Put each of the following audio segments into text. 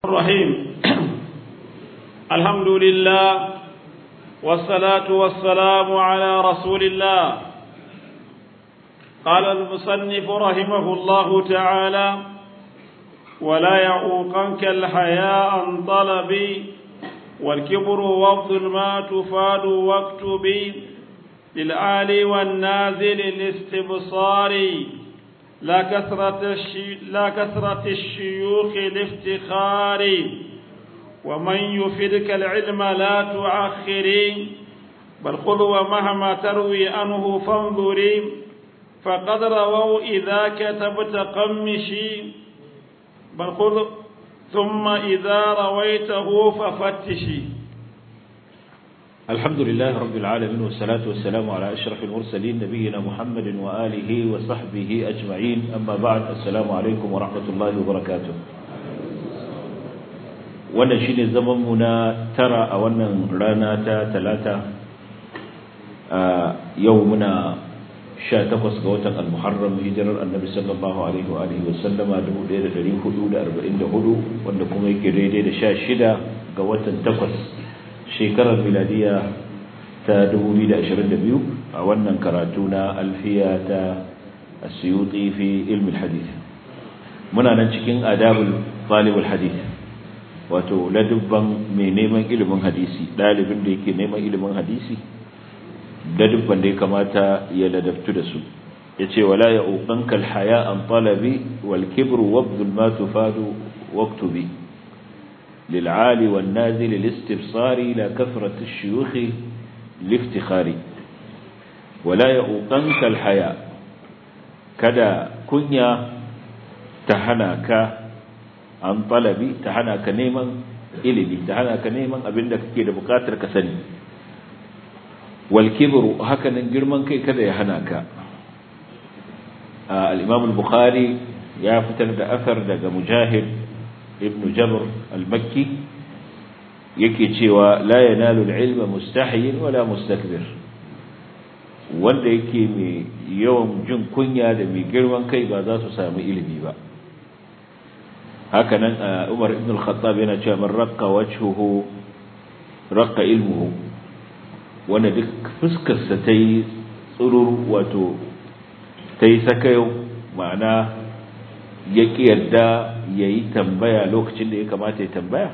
الرحيم الحمد لله والصلاة والسلام على رسول الله قال المصنف رحمه الله تعالى ولا يعوقنك الحياء عن طلبي والكبر وفض ما تفاد واكتبي للعالي والنازل الاستبصار لا كثرة, الشي... لا كثرة الشيوخ الافتخار ومن يفدك العلم لا تعخري بل خذ ومهما تروي عنه فانظري فقد رووا إذا كتبت قمشي بل خذ ثم إذا رويته ففتشي الحمد لله رب العالمين والصلاة والسلام على أشرف المرسلين نبينا محمد وآله وصحبه أجمعين أما بعد السلام عليكم ورحمة الله وبركاته wannan shi ne zamanmu na tara a wannan rana ta talata a yau muna sha takwas ga watan al-muharram hijirar annabi sallallahu alaihi wa alihi wasallama 1444 wanda kuma yake daidai da sha shida ga watan takwas shekarar miladiya ta 2022 a wannan karatu na alfiya ta asiyuti fi ilmin hadith muna nan cikin adabul talibul hadith wato ladubban mai neman ilimin hadisi dalibin da yake neman ilimin hadisi ladubban da ya kamata ya ladabtu da su yace wala ya uqanka alhaya an talabi wal kibru wabdul ma tufadu waktubi للعالي والنازل الاستبصار لا كثرة الشيوخ لافتخار ولا يؤقنك الحياء كدا كنيا تهناك عن طلبي تهناك نيما إلمي تهناك نيما أبنك كده بقاتر كسني والكبر هكذا جرمان كي كذا يهناك آه الإمام البخاري يا فتن أثر دقى مجاهد ibn jabr al-makki yake cewa la yanalu al-ilma mustahiyin wala mustakbir wanda yake mai yawan jin kunya da mai girman kai ba za su samu ilimi ba hakanan Umar ibn al-Khattab yana cewa man raqqa wajhuhu raqqa ilmuhu wanda duk fuskar sa tayi tsurur wato tayi sakayo ma'ana ya ƙi yarda ya yi tambaya lokacin da ya kamata ya tambaya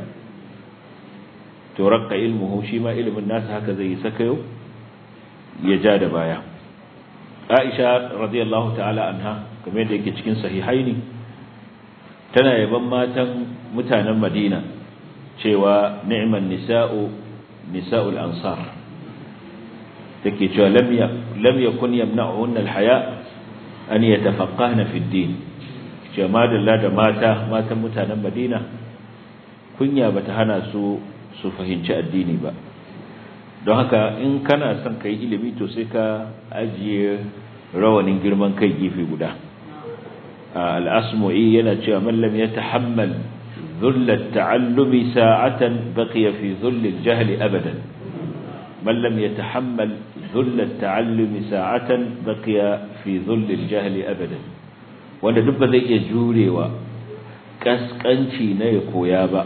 to rakka ilmuhu shi ma ilimin nasa haka zai yi sakayo ya ja da baya aisha radiyallahu ta'ala anha kamar yadda yake cikin sahihaini tana yaban matan mutanen madina cewa ni'man nisa'u nisa'ul ansar take cewa lam yakun yamna'uhunna al-haya an yatafaqqahna fi ad-din cewa da da mata matan mutanen madina kunya bata hana su su fahimci addini ba don haka in kana son kai ilimi to sai ka ajiye rawanin girman kai gefe guda al-asmu'i yana cewa man lam yatahammal dhull at-ta'allumi sa'atan baqiya fi dhull al-jahl abadan man lam yatahammal dhull at-ta'allumi sa'atan baqiya fi dhull al-jahl abadan wanda duk ba zai iya jurewa kaskanci na ya koya ba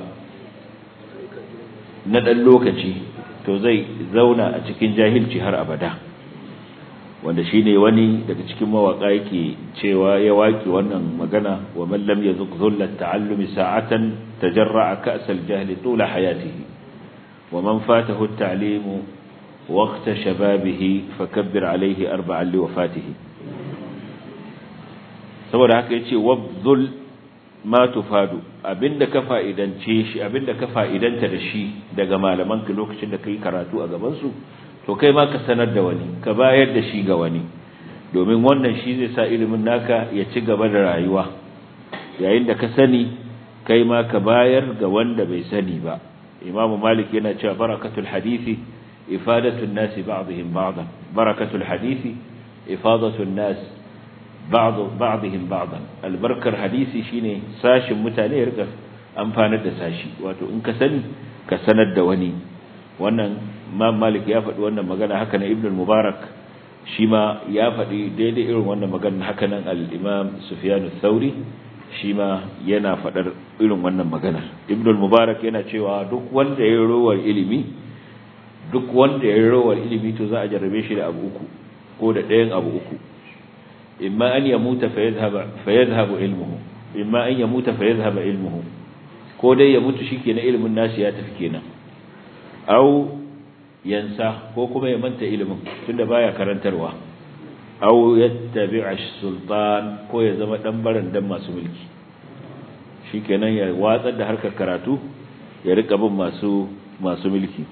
na ɗan lokaci to zai zauna a cikin jahilci har abada wanda shi ne wani daga cikin mawaƙa yake cewa ya waƙi wannan magana wa mallam ya zuk zullar ta'allumi sa'atan ta jarra a ka'asar jahili tula hayatihi wa man fatahu ta'limu waqta shababihi fakabbir alaihi arba'an li wafatihi saboda haka yace wabdul ma tufadu abinda ka fa'idance shi abinda ka fa'idanta da shi daga malaman ka lokacin da kai karatu a gaban su to kai ma ka sanar da wani ka bayar da shi ga wani domin wannan shi zai sa ilimin naka ya ci gaba da rayuwa yayin da ka sani kai ma ka bayar ga wanda bai sani ba imamu malik yana cewa barakatul hadisi ifadatul nasi ba'dihim ba'dan barakatul hadisi ifadatul nasi ba'dihim ba'dan albarkar hadisi shine sashin mutane ya rika amfanar da sashi wato in ka sani ka sanar da wani wannan Imam Malik ya faɗi wannan magana haka nan Ibn Mubarak shi ma ya faɗi daidai irin wannan magana haka nan al-Imam Sufyan ath-Thauri shi ma yana faɗar irin wannan maganar ibn mubarak yana cewa duk wanda ya rowar ilimi duk wanda ya rowar ilimi to za a jarrabe shi da abu uku ko da ɗayan abu uku imma an yamuta fa yadhhabu ilmuhu imma an yamuta fa yadhhabu ilmuhu ko dai ya mutu shikenan ilimin nashi ya tafi kenan au yansa ko kuma ya manta ilimin tunda baya karantarwa au yattabi'a sultan ko ya zama dan barandan masu mulki shikenan ya watsar da harkar karatu ya rika bin masu masu mulki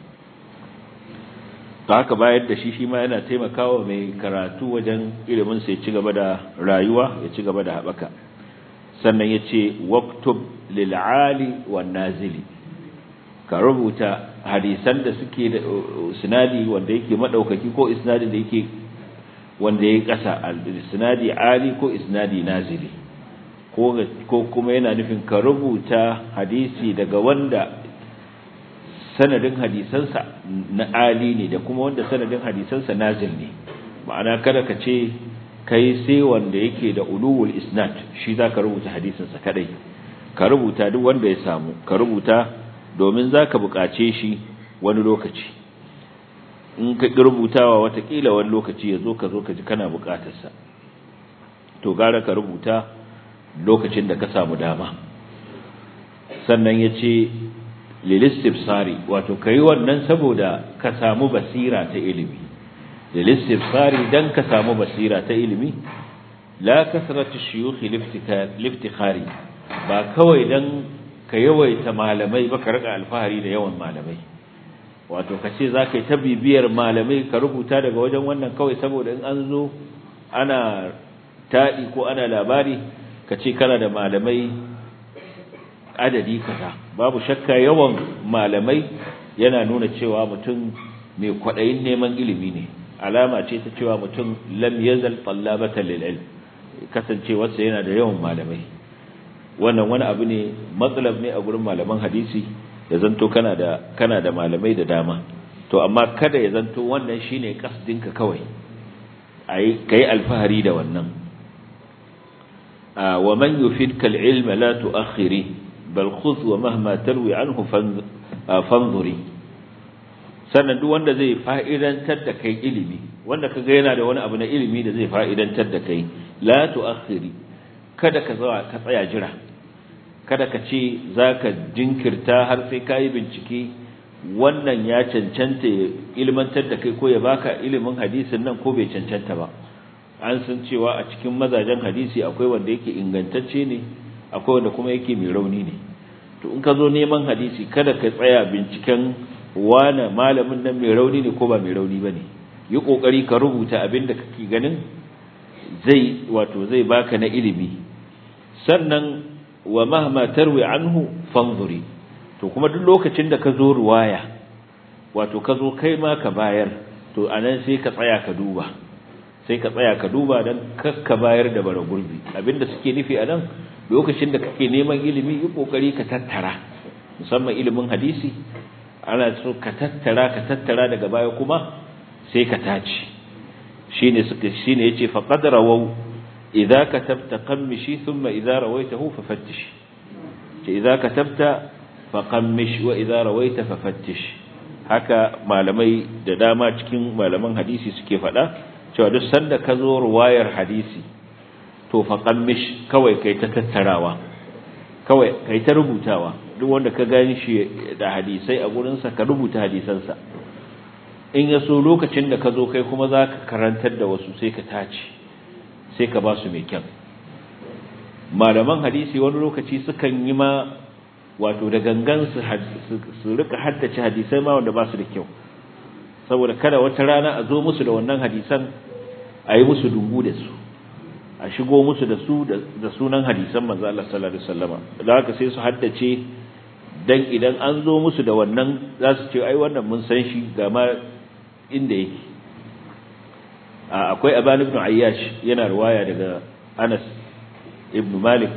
to haka bayar da shi shi ma yana taimakawa mai karatu wajen ilimin sa ya ci gaba da rayuwa ya ci gaba da habaka sannan yace waqtub lil ali wan nazili ka rubuta hadisan da suke da sinadi wanda yake madaukaki ko isnadi da yake wanda yake kasa isnadi ali ko isnadi nazili ko ko kuma yana nufin ka rubuta hadisi daga wanda sanadin hadisansa na ali ne da kuma wanda sanadin hadisansa nazil ne ma'ana kada ka ce kai sai wanda yake da ulul isnad shi zaka rubuta hadisinsa kadai ka rubuta duk wanda ya samu ka rubuta domin zaka buƙace shi wani lokaci in ka rubutawa watakila wani lokaci ya zo ka zo ka ji kana buƙatarsa to gara ka rubuta lokacin da ka samu dama sannan ya ce lilistifsari wato ka yi wannan saboda ka samu basira ta ilimi lilistifsari don ka samu basira ta ilimi la kasratu shuyukhi liftikhari ba kawai don ka yawaita malamai ba ka rika alfahari da yawan malamai wato ka ce za ka yi ta bibiyar malamai ka rubuta daga wajen wannan kawai saboda in an zo ana taɗi ko ana labari ka ce kana da malamai adadi kaza babu shakka yawan malamai yana nuna cewa mutum mai kwaɗayin neman ilimi ne alama ce ta cewa mutum lam yazal tallabatan lil ilm kasancewarsa yana da yawan malamai wannan wani abu ne matsalab ne a gurin malaman hadisi ya zanto kana da kana da malamai da dama to amma kada ya zanto wannan shine kasdinka kawai ai kai alfahari da wannan wa man yufidka al-ilma la tu'akhiri bal khudh wa mahma tarwi anhu fanzuri sannan duk wanda zai fa'idantar da kai ilimi wanda kaga yana da wani abu na ilimi da zai fa'idantar da kai la tu'akhiri kada ka ka tsaya jira kada ka ce zaka jinkirta har sai kai bincike wannan ya cancanta ya ilmantar da kai ko ya baka ilimin hadisin nan ko bai cancanta ba an san cewa a cikin mazajen hadisi akwai wanda yake ingantacce ne akwai wanda kuma yake mai rauni ne to in ka zo neman hadisi kada ka tsaya binciken wane malamin nan mai rauni ne ko ba mai rauni ba ne yi ƙoƙari ka rubuta abin da kake ganin zai wato zai baka na ilimi sannan wa mahma tarwi anhu fanzuri to kuma duk lokacin da ka zo ruwaya wato ka zo kai ma ka bayar to anan sai ka tsaya ka duba sai ka tsaya ka duba dan kakka bayar da bara gurbi abinda suke nufi anan lokacin da kake neman ilimi yi kokari ka tattara musamman ilimin hadisi ana so ka tattara ka tattara daga baya kuma sai ka tace shine suka shine yace fa qad rawaw idza katabta qammishi thumma idza rawaitahu fafattish ce idza katabta fa qammish wa idza rawaita fafattish haka malamai da dama cikin malaman hadisi suke faɗa cewa duk sanda ka zo ruwayar hadisi to fa qammish kawai kai ta tattarawa kawai kai ta rubutawa duk wanda ka gani shi da hadisai a gurinsa ka rubuta hadisansa in ya so lokacin da ka zo kai kuma za ka karantar da wasu sai ka tace sai ka ba su mai kyan malaman hadisi wani lokaci sukan yi ma wato da gangan su rika haddace hadisai ma wanda ba su da kyau saboda kada wata rana a zo musu da wannan hadisan a yi musu dungu da su a shigo musu da su da sunan hadisan manzo Allah sallallahu alaihi wasallama da haka sai su haddace dan idan an zo musu da wannan za su ce ai wannan mun san shi ga ma inda yake akwai Aban ibn Ayyash yana riwaya daga Anas ibn Malik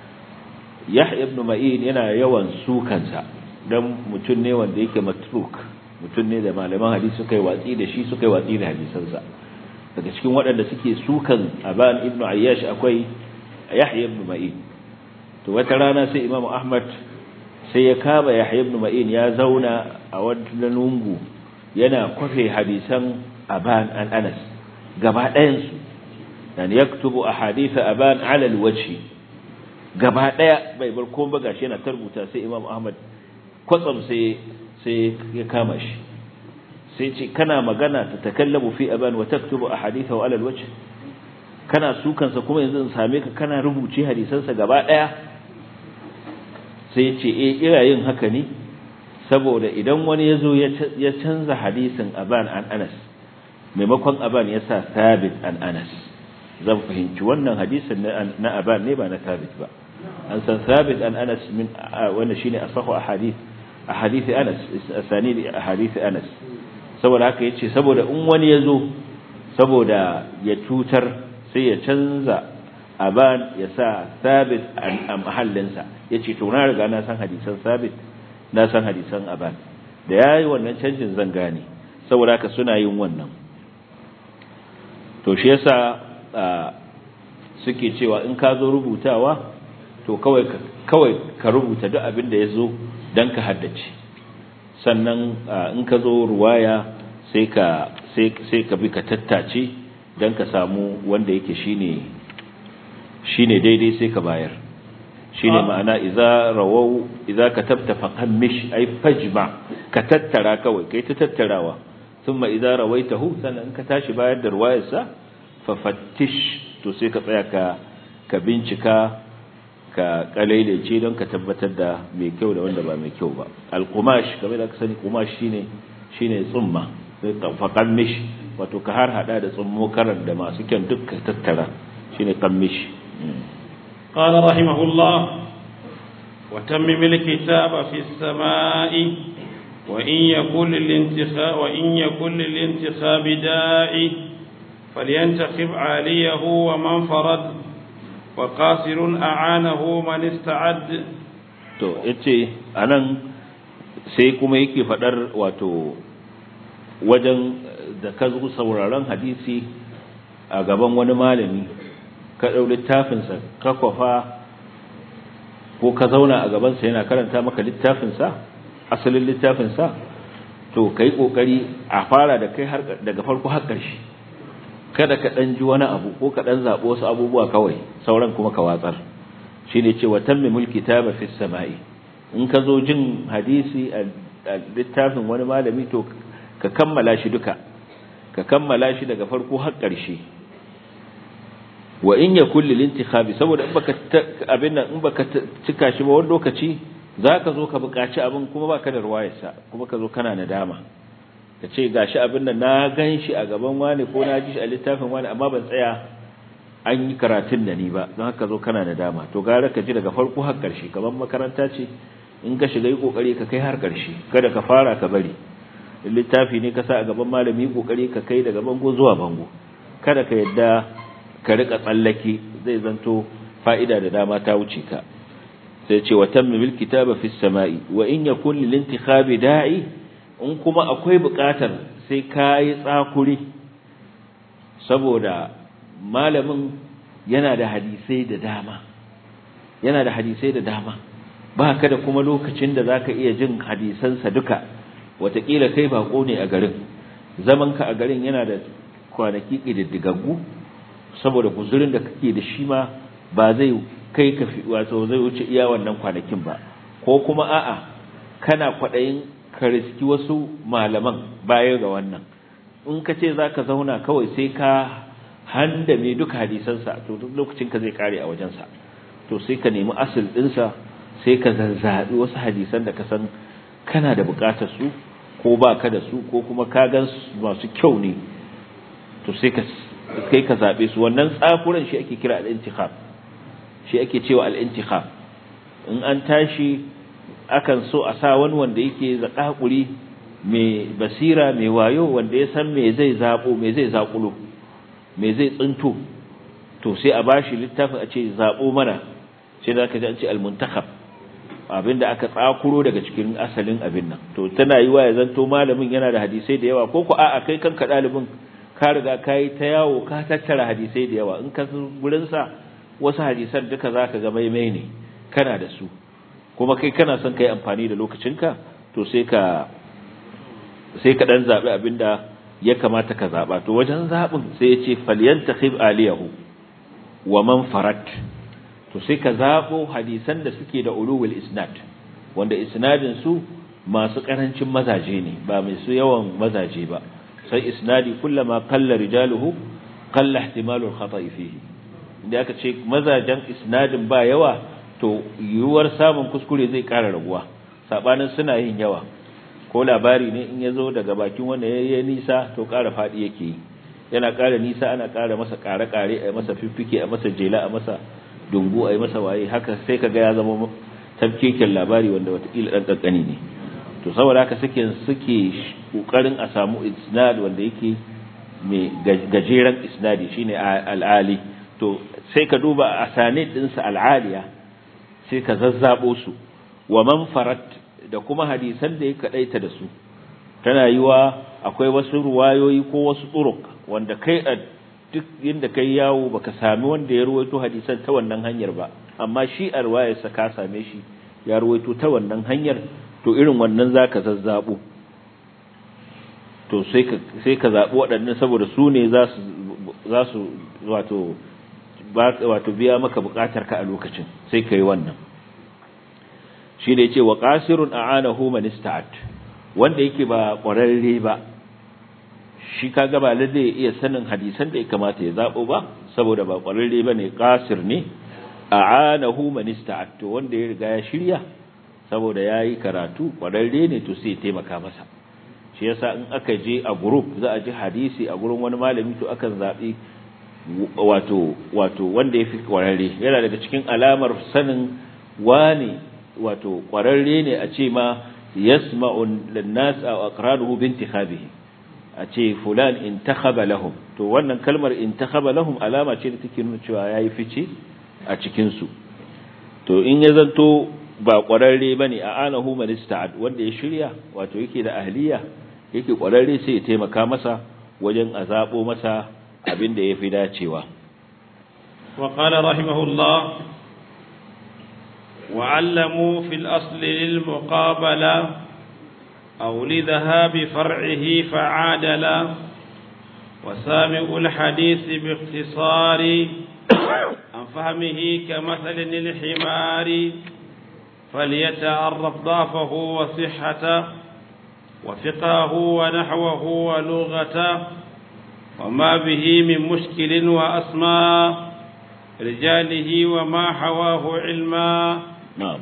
Yahya ibn Ma'in yana yawan sukansa dan mutum ne wanda yake matruk mutum ne da malaman hadisi suka yi watsi da shi suka yi watsi da hadisansa daga cikin waɗanda suke sukan Aban ibn Ayyash akwai Yahya ibn Ma'in to wata rana sai Imam Ahmad sai ya kama Yahya ibn Ma'in ya zauna a wani lungu yana kwafe hadisan Aban an Anas gaba ɗayan su yani yaktubu ahadith Aban ala alwajhi gaba ɗaya bai bar komai ba gashi yana tarbuta sai Imam Ahmad kwatsam sai sai ya kama shi sai ce kana magana ta takallamu fi Aban wa taktubu ahadithahu ala alwajhi kana sukansa kuma yanzu in same ka kana rubuce hadisansa gaba ɗaya sai ce e ina yin haka ne saboda idan wani ya zo ya canza hadisin aban an anas maimakon aban ya sa sabit an anas zan fahimci wannan hadisin na aban ne ba na sabit ba an san sabit an anas min wanda shine asahu ahadith ahadith anas asanidi ahadith anas saboda haka yace saboda in wani ya zo saboda ya tutar sai ya canza aban ya sa sabit a mahallinsa ya ce to na riga na san hadisan sabit na san hadisan aban da ya yi wannan canjin zan gane saboda haka suna yin wannan to shi yasa suke cewa in ka zo rubutawa to kawai kawai ka rubuta duk abin da ya zo don ka haddace sannan in ka zo ruwaya sai ka sai ka bi ka tattace don ka samu wanda yake shine shine daidai sai ka bayar shine ma'ana idza rawau idza katabta faqammish ay fajma ka tattara kawai kai ta tattarawa thumma idza rawaitahu sannan ka tashi bayar da ruwayarsa fa fattish to sai ka tsaya ka ka bincika ka kalailace don ka tabbatar da mai kyau da wanda ba mai kyau ba al-qumash kamar da ka sani qumash shine shine tsumma faqammish wato ka har hada da tsummo karan da masu kyan duk ka tattara shine qammish قال رحمه الله وتمم الكتاب في السماء وإن يكن للانتخاب وإن يكن للانتخاب داعي فلينتخب عاليه ومن فرد وقاصر أعانه من استعد to yace anan sai kuma yake fadar wato wajen da ka zo sauraron hadisi a gaban wani malami ka ɗau littafinsa ka kwafa ko ka zauna a gabansa yana karanta maka littafinsa asalin littafinsa to ka yi ƙoƙari a fara da kai daga farko har ƙarshe kada ka ɗan ji wani abu ko ka ɗan zaɓi wasu abubuwa kawai sauran kuma ka watsar shi ne cewa tammi mulki ta fi sama'i in ka zo jin hadisi a littafin wani malami to ka kammala shi duka ka kammala shi daga farko har ƙarshe wa in ya kulli lintikhabi saboda in baka abin nan in baka cika shi ba wani lokaci zaka zo ka buƙaci abin kuma baka da ruwayarsa kuma ka zo kana nadama ka ce gashi abin nan na gan shi a gaban wani ko na ji shi a littafin wani amma ban tsaya an yi karatun da ni ba don haka zo kana nadama to gara ka ji daga farko har ƙarshe kamar makaranta ce in ka shiga yi kokari ka kai har ƙarshe kada ka fara ka bari littafi ne ka sa a gaban malami kokari ka kai daga bango zuwa bango kada ka yadda ka rika tsallake zai zanto fa'ida da dama ta wuce ka sai ce wa tammil kitaba fis sama'i wa in yakun lil intikhabi da'i in kuma akwai buƙatar sai kai tsakuri saboda malamin yana da hadisai da dama yana da hadisai da dama ba ka da kuma lokacin da zaka iya jin hadisansa duka watakila kai bako ne a garin zaman ka a garin yana da kwanaki ƙididdigaggu saboda guzurin da kake da shi ma ba zai kai ka wato zai wuce iya wannan kwanakin ba ko kuma a'a kana kwaɗayin ka riski wasu malaman baya ga wannan in ka ce za ka zauna kawai sai ka handa mai duka hadisansa to duk lokacin ka zai kare a wajensa to sai ka nemi asil ɗinsa sai ka zazzaɓi wasu hadisan da ka san kana da buƙatar su ko ba ka da su ko kuma ka gan masu kyau ne to sai ka kai ka zaɓe su wannan tsakuran shi ake kira al'intikhab shi ake cewa al'intikhab in an tashi akan so a sa wani wanda yake zaƙaƙuri mai basira mai wayo wanda ya san me zai zaɓo me zai zaƙulo me zai tsinto to sai a bashi littafin a ce zaɓo mana sai da aka ji an ce al-muntakhab abinda aka tsakuro daga cikin asalin abin nan to tana yi wa ya zanto malamin yana da hadisai da yawa ko ku a'a kai kanka ɗalibin ka riga ka yi ta yawo ka tattara hadisai da yawa in ka gurin sa wasu hadisan duka zaka ga maimai ne kana da su kuma kai kana son kai amfani da lokacinka to sai ka sai ka dan zabi abinda ya kamata ka zaba to wajen zabin sai ya ce falyantakhib aliyahu wa man farat to sai ka zabo hadisan da suke da ulul isnad wanda isnadin su masu karancin mazaje ne ba mai su yawan mazaje ba sai isnadi kullama qalla rijaluhu qalla ihtimalu al-khata'i fihi inda aka ce mazajen isnadin ba yawa to yiwuwar samun kuskure zai ƙara raguwa sabanin suna yin yawa ko labari ne in yazo daga bakin wanda yayi nisa to ƙara fadi yake yi yana ƙara nisa ana ƙara masa ƙare-ƙare a masa fiffike a masa jela a masa dungu a masa waye haka sai kaga ya zama tafkeken labari wanda watakila ɗan ƙanƙani ne to saboda haka suke suke ƙoƙarin a samu isnad wanda yake mai gajeren isnadi shine al'ali to sai ka duba asanid ɗinsa al'aliya sai ka zazzabo su wa man farat da kuma hadisan da ya kaɗaita da su tana yiwa akwai wasu ruwayoyi ko wasu turuk wanda kai a duk inda kai yawo baka sami wanda ya ruwaito hadisan ta wannan hanyar ba amma shi a ruwayarsa ka same shi ya ruwaito ta wannan hanyar to irin wannan zaka zazzabo to sai ka sai ka zabi waɗannan saboda su ne za su za su wato wato biya maka buƙatar ka a lokacin sai kai wannan shi ne yace wa qasirun a'anahu man ista'at wanda yake ba ƙwararre ba shi kaga ba lalle ya iya sanin hadisan da ya kamata ya zabo ba saboda ba ƙwararre bane qasir ne a'anahu man ista'at to wanda ya riga ya shirya saboda yayi karatu ƙwararre ne to sai ya taimaka masa shi yasa in aka je a group za a ji hadisi a gurin wani malami to akan zabi wato wato wanda yafi ƙwararre yana daga cikin alamar sanin wani wato ƙwararre ne a ce ma yasma'u lin-nas aw aqranuhu bi intikhabihi a ce fulan intakhaba lahum to wannan kalmar intakhaba lahum alama ce da take nuna cewa yayi fice a cikin su to in ya zanto ba ƙwararre bane a anahu man ista'ad wanda ya shirya wato yake da ahliya yake ƙwararre sai ya taimaka masa wajen azabo masa abin da yafi dacewa wa qala rahimahullah وعلموا في الأصل للمقابلة أو لذهاب فرعه فعادلا وسامع الحديث باختصار عن فهمه كمثل الحمار فليتعرف ضعفه وصحته وفقهه ونحوه ولغته وما به من مشكل وأسماء رجاله وما حواه علما na'am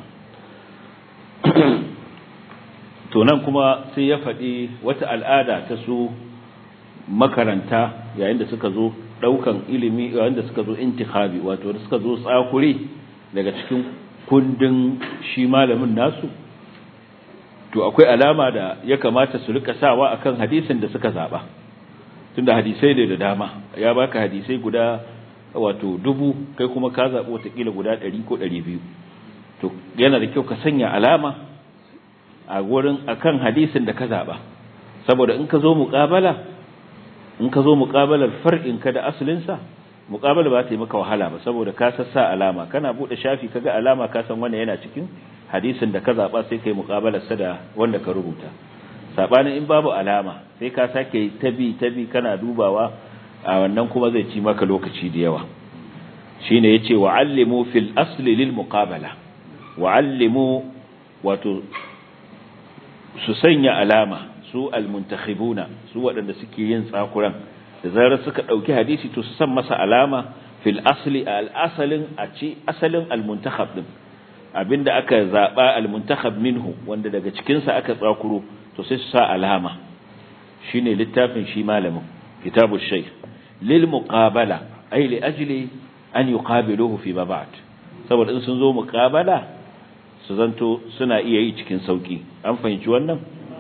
to nan kuma sai ya faɗi wata al'ada ta su makaranta yayin da suka zo ɗaukan ilimi yayin da suka zo intikhabi wato da suka zo tsakuri daga cikin kundin shi malamin nasu to akwai alama da ya kamata su rika sawa akan hadisin da suka zaba tunda hadisai da dama ya baka hadisai guda wato dubu kai kuma ka zaɓi watakila guda ɗari ko ɗari biyu to yana da kyau ka sanya alama a gurin akan hadisin da ka zaɓa saboda in ka zo muƙabala in ka zo muƙabalar far'in ka da asalinsa muƙabala ba ta yi maka wahala ba saboda ka sassa alama kana buɗe shafi ka ga alama ka san wannan yana cikin hadisin da ka zaɓa sai kai muƙabalar sa da wanda ka rubuta saɓanin in babu alama sai ka sake tabi tabi kana dubawa a wannan kuma zai ci maka lokaci da yawa shine yace wa'allimu fil asli lil muqabala wa'allimu wato su sanya alama su almuntakhibuna su waɗanda suke yin tsakuran da zarar suka ɗauki hadisi to su san masa alama fil asli al asalin a ci asalin almuntakhab din abinda aka zaba almuntakhab minhu wanda daga cikin sa aka tsakuro to sai su sa alama shine littafin shi malamin kitabu shaykh lil muqabala ay li ajli an yuqabiluhu fi ma ba'd saboda in sun zo muqabala su zanto suna iya yi cikin sauki an fahimci wannan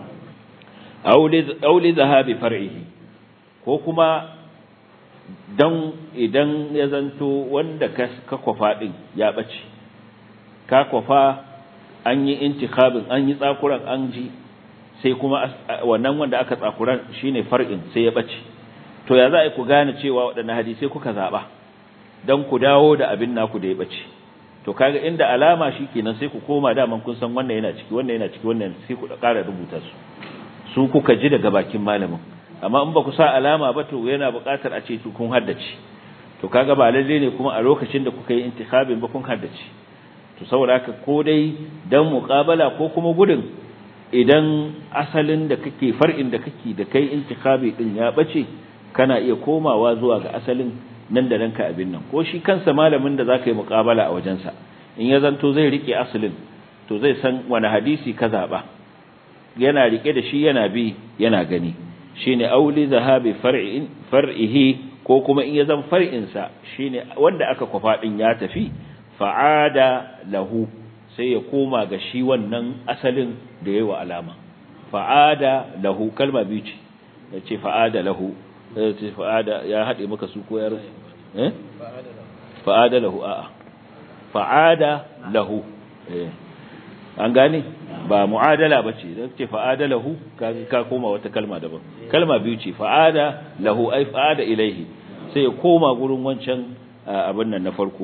auli zahabi far'ihi ko kuma dan idan ya zanto wanda ka kwafa din ya bace ka kwafa an yi intikhabin an yi tsakuran an ji sai kuma wannan wanda aka tsakuran shine far'in sai ya bace to ya za a ku gane cewa waɗannan hadisai kuka zaba dan ku dawo da abin naku da ya bace to kaga inda alama shikenan sai ku koma daman kun san wannan yana ciki wannan yana ciki wannan sai ku ƙara rubuta su su kuka ji daga bakin malamin amma in ba ku sa alama ba to yana buƙatar a ce kun haddace to kaga ba lalle ne kuma a lokacin da kuka yi intikhabin ba kun haddace to saboda haka ko dai dan muqabala ko kuma gudun idan asalin da kake far'in da kake da kai intikhabi din ya bace kana iya komawa zuwa ga asalin nan da nan ka abin nan ko shi kansa malamin da zaka yi muqabala a wajensa in ya zanto zai rike asalin to zai san wani hadisi ka zaba yana rike da shi yana bi yana gani shine auli zahabi far'in far'ihi ko kuma in ya zan far'in sa shine wanda aka kwafa din ya tafi fa'ada lahu sai ya koma ga shi wannan asalin da yayi wa alama fa'ada lahu kalma biyu ce yace fa'ada lahu yace fa'ada ya hade maka su ko yar eh fa'ada lahu a'a fa'ada lahu eh an gane ba mu'adala bace dan ce fa'ada lahu ka ka koma wata kalma daban kalma biyu ce fa'ada lahu ai fa'ada ilaihi sai ya koma gurin wancan abin nan na farko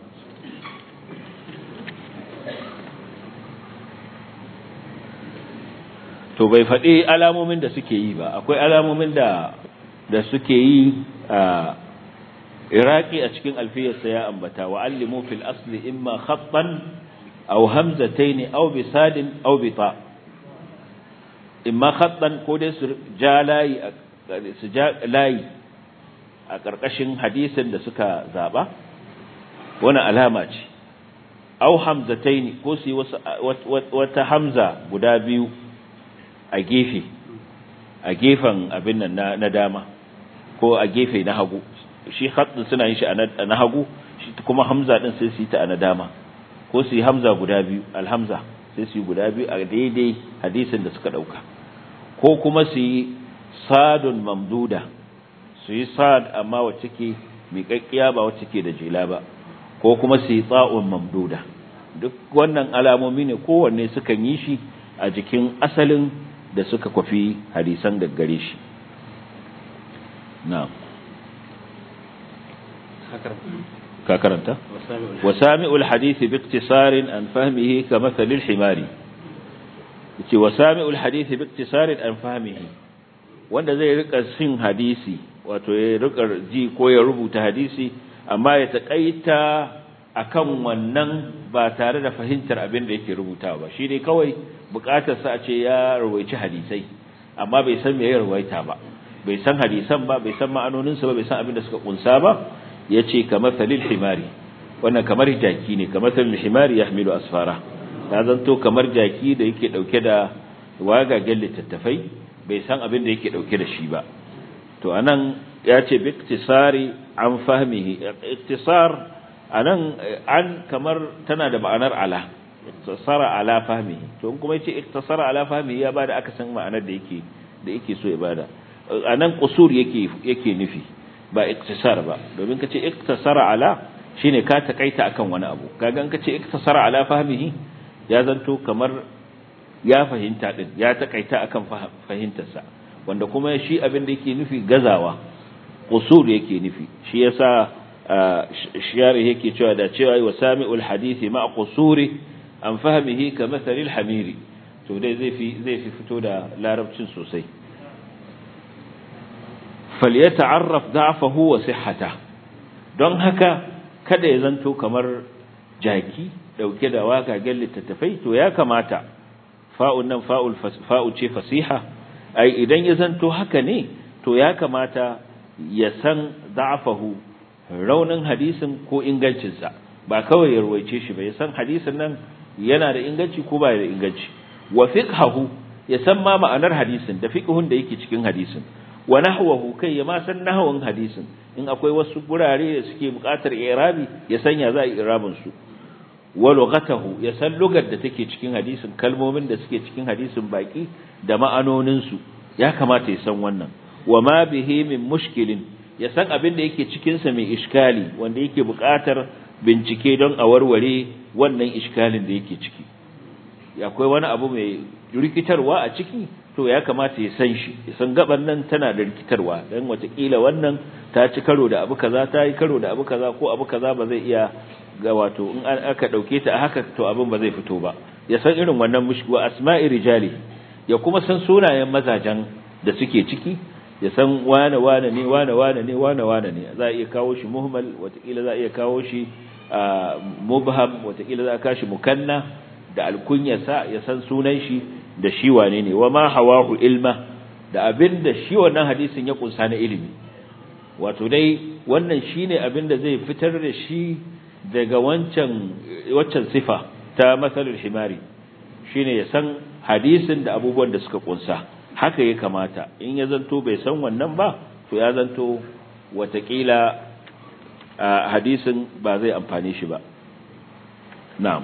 to bai faɗi alamomin da suke yi ba akwai alamomin da da suke yi a iraki a cikin alfiyarsa ya ambata wa allimu fil asli imma khattan aw hamzatayn aw bisadin aw bita imma khattan ko dai su ja layi su ja layi a karkashin hadisin da suka zaba wani alama ce aw hamzatayn ko su yi wata hamza guda biyu a gefe a gefen abin nan na dama ko a gefe na hagu shi khatsin suna yin shi a na hagu shi kuma hamza din sai su yi ta a na dama ko su yi hamza guda biyu alhamza sai su yi guda biyu a daidai hadisin da suka dauka ko kuma su yi sadun mamduda su yi sad amma wacce ke miƙaƙƙiya ba wacce ke da jela ba ko kuma su yi tsa'un mamduda duk wannan alamomi ne kowanne sukan yi shi a jikin asalin da suka kwafi hadisan gaggare shi na'am ka karanta wasami'ul hadisi bi iktisarin an fahmihi ka mathalil himari yace wasami'ul hadisi bi iktisarin an fahmihi wanda zai rika sin hadisi wato ya rika ji ko ya rubuta hadisi amma ya takaita akan wannan ba tare da fahimtar abin da yake rubutawa ba shi ne kawai bukatar sa a ce ya rawaici hadisai amma bai san me ya rawaita ba bai san hadisan ba bai san ma'anonin sa ba bai san abin da suka kunsa ba yace kamar salil himari wannan kamar jaki ne kamar salil himari yahmilu asfara ya zanto kamar jaki da yake dauke da wagagen littattafai bai san abin da yake dauke da shi ba to anan ya ce bi iktisari an fahmihi iktisar anan an kamar tana da ma'anar ala iktasara ala fahmihi to kuma yace iktasara ala fahmihi ya bada aka san ma'anar da yake da yake so ya bada anan qusur yake yake nufi ba iktisar ba domin kace iktasara ala shine ka takaita akan wani abu kaga in kace iktasara ala fahmihi ya zanto kamar ya fahimta din ya takaita akan fahimtarsa wanda kuma shi abin da yake nufi gazawa qusur yake nufi shi yasa shiyari yake cewa da cewa wa sami'ul hadisi ma qusuri an fahmihi ka mathalil hamiri to dai zai fi zai fi fito da larabcin sosai falyata'arraf da'fahu wa sihhata don haka kada ya zanto kamar jaki dauke da wagagen littattafai to ya kamata fa'un nan fa'ul fa'u ce fasiha ai idan ya zanto haka ne to ya kamata ya san da'fahu raunin hadisin ko ingancinsa ba kawai ya ruwaice shi ba ya san hadisin nan yana da inganci ko ba da inganci wa fiqhahu ya san ma ma'anar hadisin da fiqhun da yake cikin hadisin wa nahwahu kai ya ma san nahwan hadisin in akwai wasu gurare da suke buƙatar i'rabi ya san ya za a i'rabin su wa lughatahu ya san lugar da take cikin hadisin kalmomin da suke cikin hadisin baki da ma'anonin su ya kamata ya san wannan wa ma bihi min mushkilin ya san abin da yake cikinsa mai iskali wanda yake buƙatar bincike don a warware wannan iskalin da yake ciki akwai wani abu mai rikitarwa a ciki to ya kamata ya san shi ya san gaban nan tana da rikitarwa don watakila wannan ta ci karo da abu kaza ta yi karo da abu kaza ko abu kaza ba zai iya ga wato in aka dauke ta a haka to abin ba zai fito ba ya san irin wannan mushku asma'i rijali ya kuma san sunayen mazajen da suke ciki ya san wane wane ne wane wane ne wane wane ne za a iya kawo shi muhmal watakila za a iya kawo shi mubham watakila za a kashi mukanna da alkunyarsa ya san sunan shi da shi wane ne wa ma hawahu ilma da abin da shi wannan hadisin ya kunsa na ilimi wato dai wannan shine abin da zai fitar da shi daga wancan waccan sifa ta masalul himari shine ya san hadisin da abubuwan da suka kunsa haka ya kamata in ya zanto bai san wannan ba to ya zanto watakila hadisin ba zai amfane shi ba na'am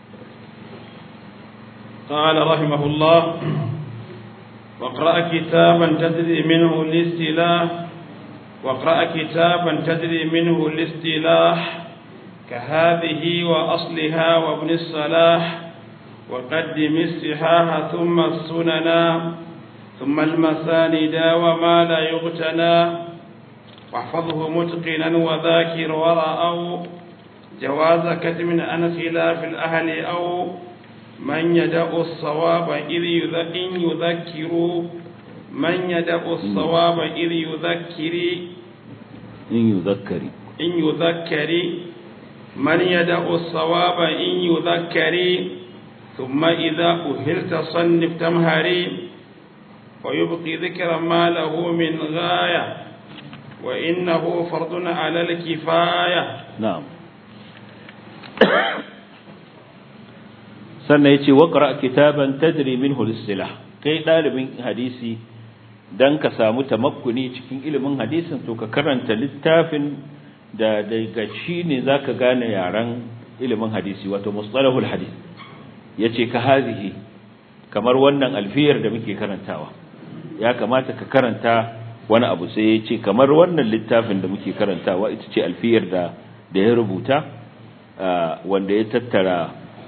قال رحمه الله واقرأ كتابا تدري منه الاستلاح واقرأ كتابا تدري منه الاستلاح كهذه وأصلها وابن الصلاح وقدم الصحاح ثم السننا ثم المساند وما لا يغتنى واحفظه متقنا وذاكر ورأوا جواز كتم عن خلاف الأهل أو من يدع الصواب إذ يذكر من يدع الصواب إذ يذكر إن يذكر إن يذكر من يدع الصواب إن يذكر ثم إذا أهلت صنف تمهري ويبقي ذكر ما له من غاية وإنه فرض على الكفاية نعم sannan yace waqra kitaban tadri minhu al-istilah kai dalibin hadisi dan ka samu tamakkuni cikin ilimin hadisin to ka karanta littafin da daga shi ne zaka gane yaran ilimin hadisi wato mustalahul hadis yace ka hazihi kamar wannan alfiyar da muke karantawa ya kamata ka karanta wani abu sai yace kamar wannan littafin da muke karantawa ita ce alfiyar da da ya rubuta wanda ya tattara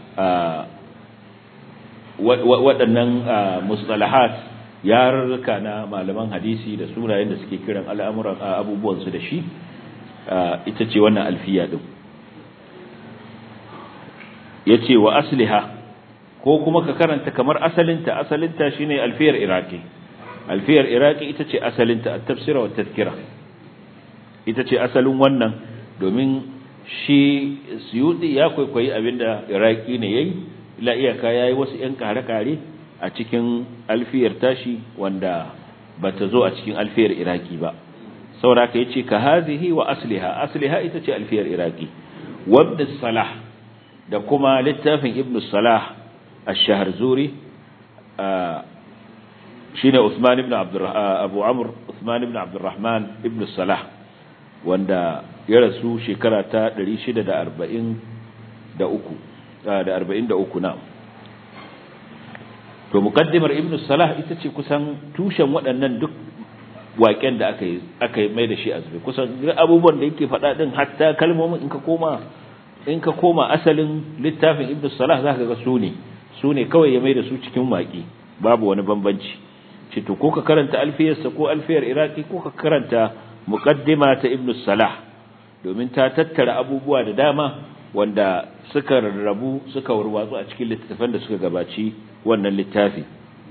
waɗannan mustalahat yarurruka na malaman hadisi da sunayen da suke kiran al'amuran abubuwansu da shi ita ce wannan alfiya ɗin ya ce wa asliha ko kuma ka karanta kamar asalinta asalinta shine alfiyar iraki alfiyar iraki ita ce asalinta a tafsira wa tazkira ita ce asalin wannan domin shi suyuti ya kwaikwayi abinda iraki ne yayi ila iyaka yayi wasu yan kare-kare a cikin alfiyar tashi wanda bata zo a cikin alfiyar iraki ba saboda ka yace ka hazihi wa asliha asliha ita ce alfiyar iraki wabda salah da kuma littafin ibn salah ash-shahruzuri shine Uthman ibn Abu Amr Uthman ibn Abdurrahman ibn Salah wanda ya rasu shekara ta 643 da 43 na to muqaddimar ibn Salah ita ce kusan tushen waɗannan duk waƙen da aka yi aka mai da shi azumi kusan abubuwan da yake faɗa din hatta kalmomin in ka koma in ka koma asalin littafin ibn Salah zaka ga su ne su ne kawai ya mai da su cikin waƙi babu wani bambanci ce to ko ka karanta alfiyarsa ko alfiyar iraki ko ka karanta muqaddima ta ibn salah domin ta tattara abubuwa da dama wanda suka rarrabu suka warwatsu a cikin littattafan da suka gabaci wannan littafi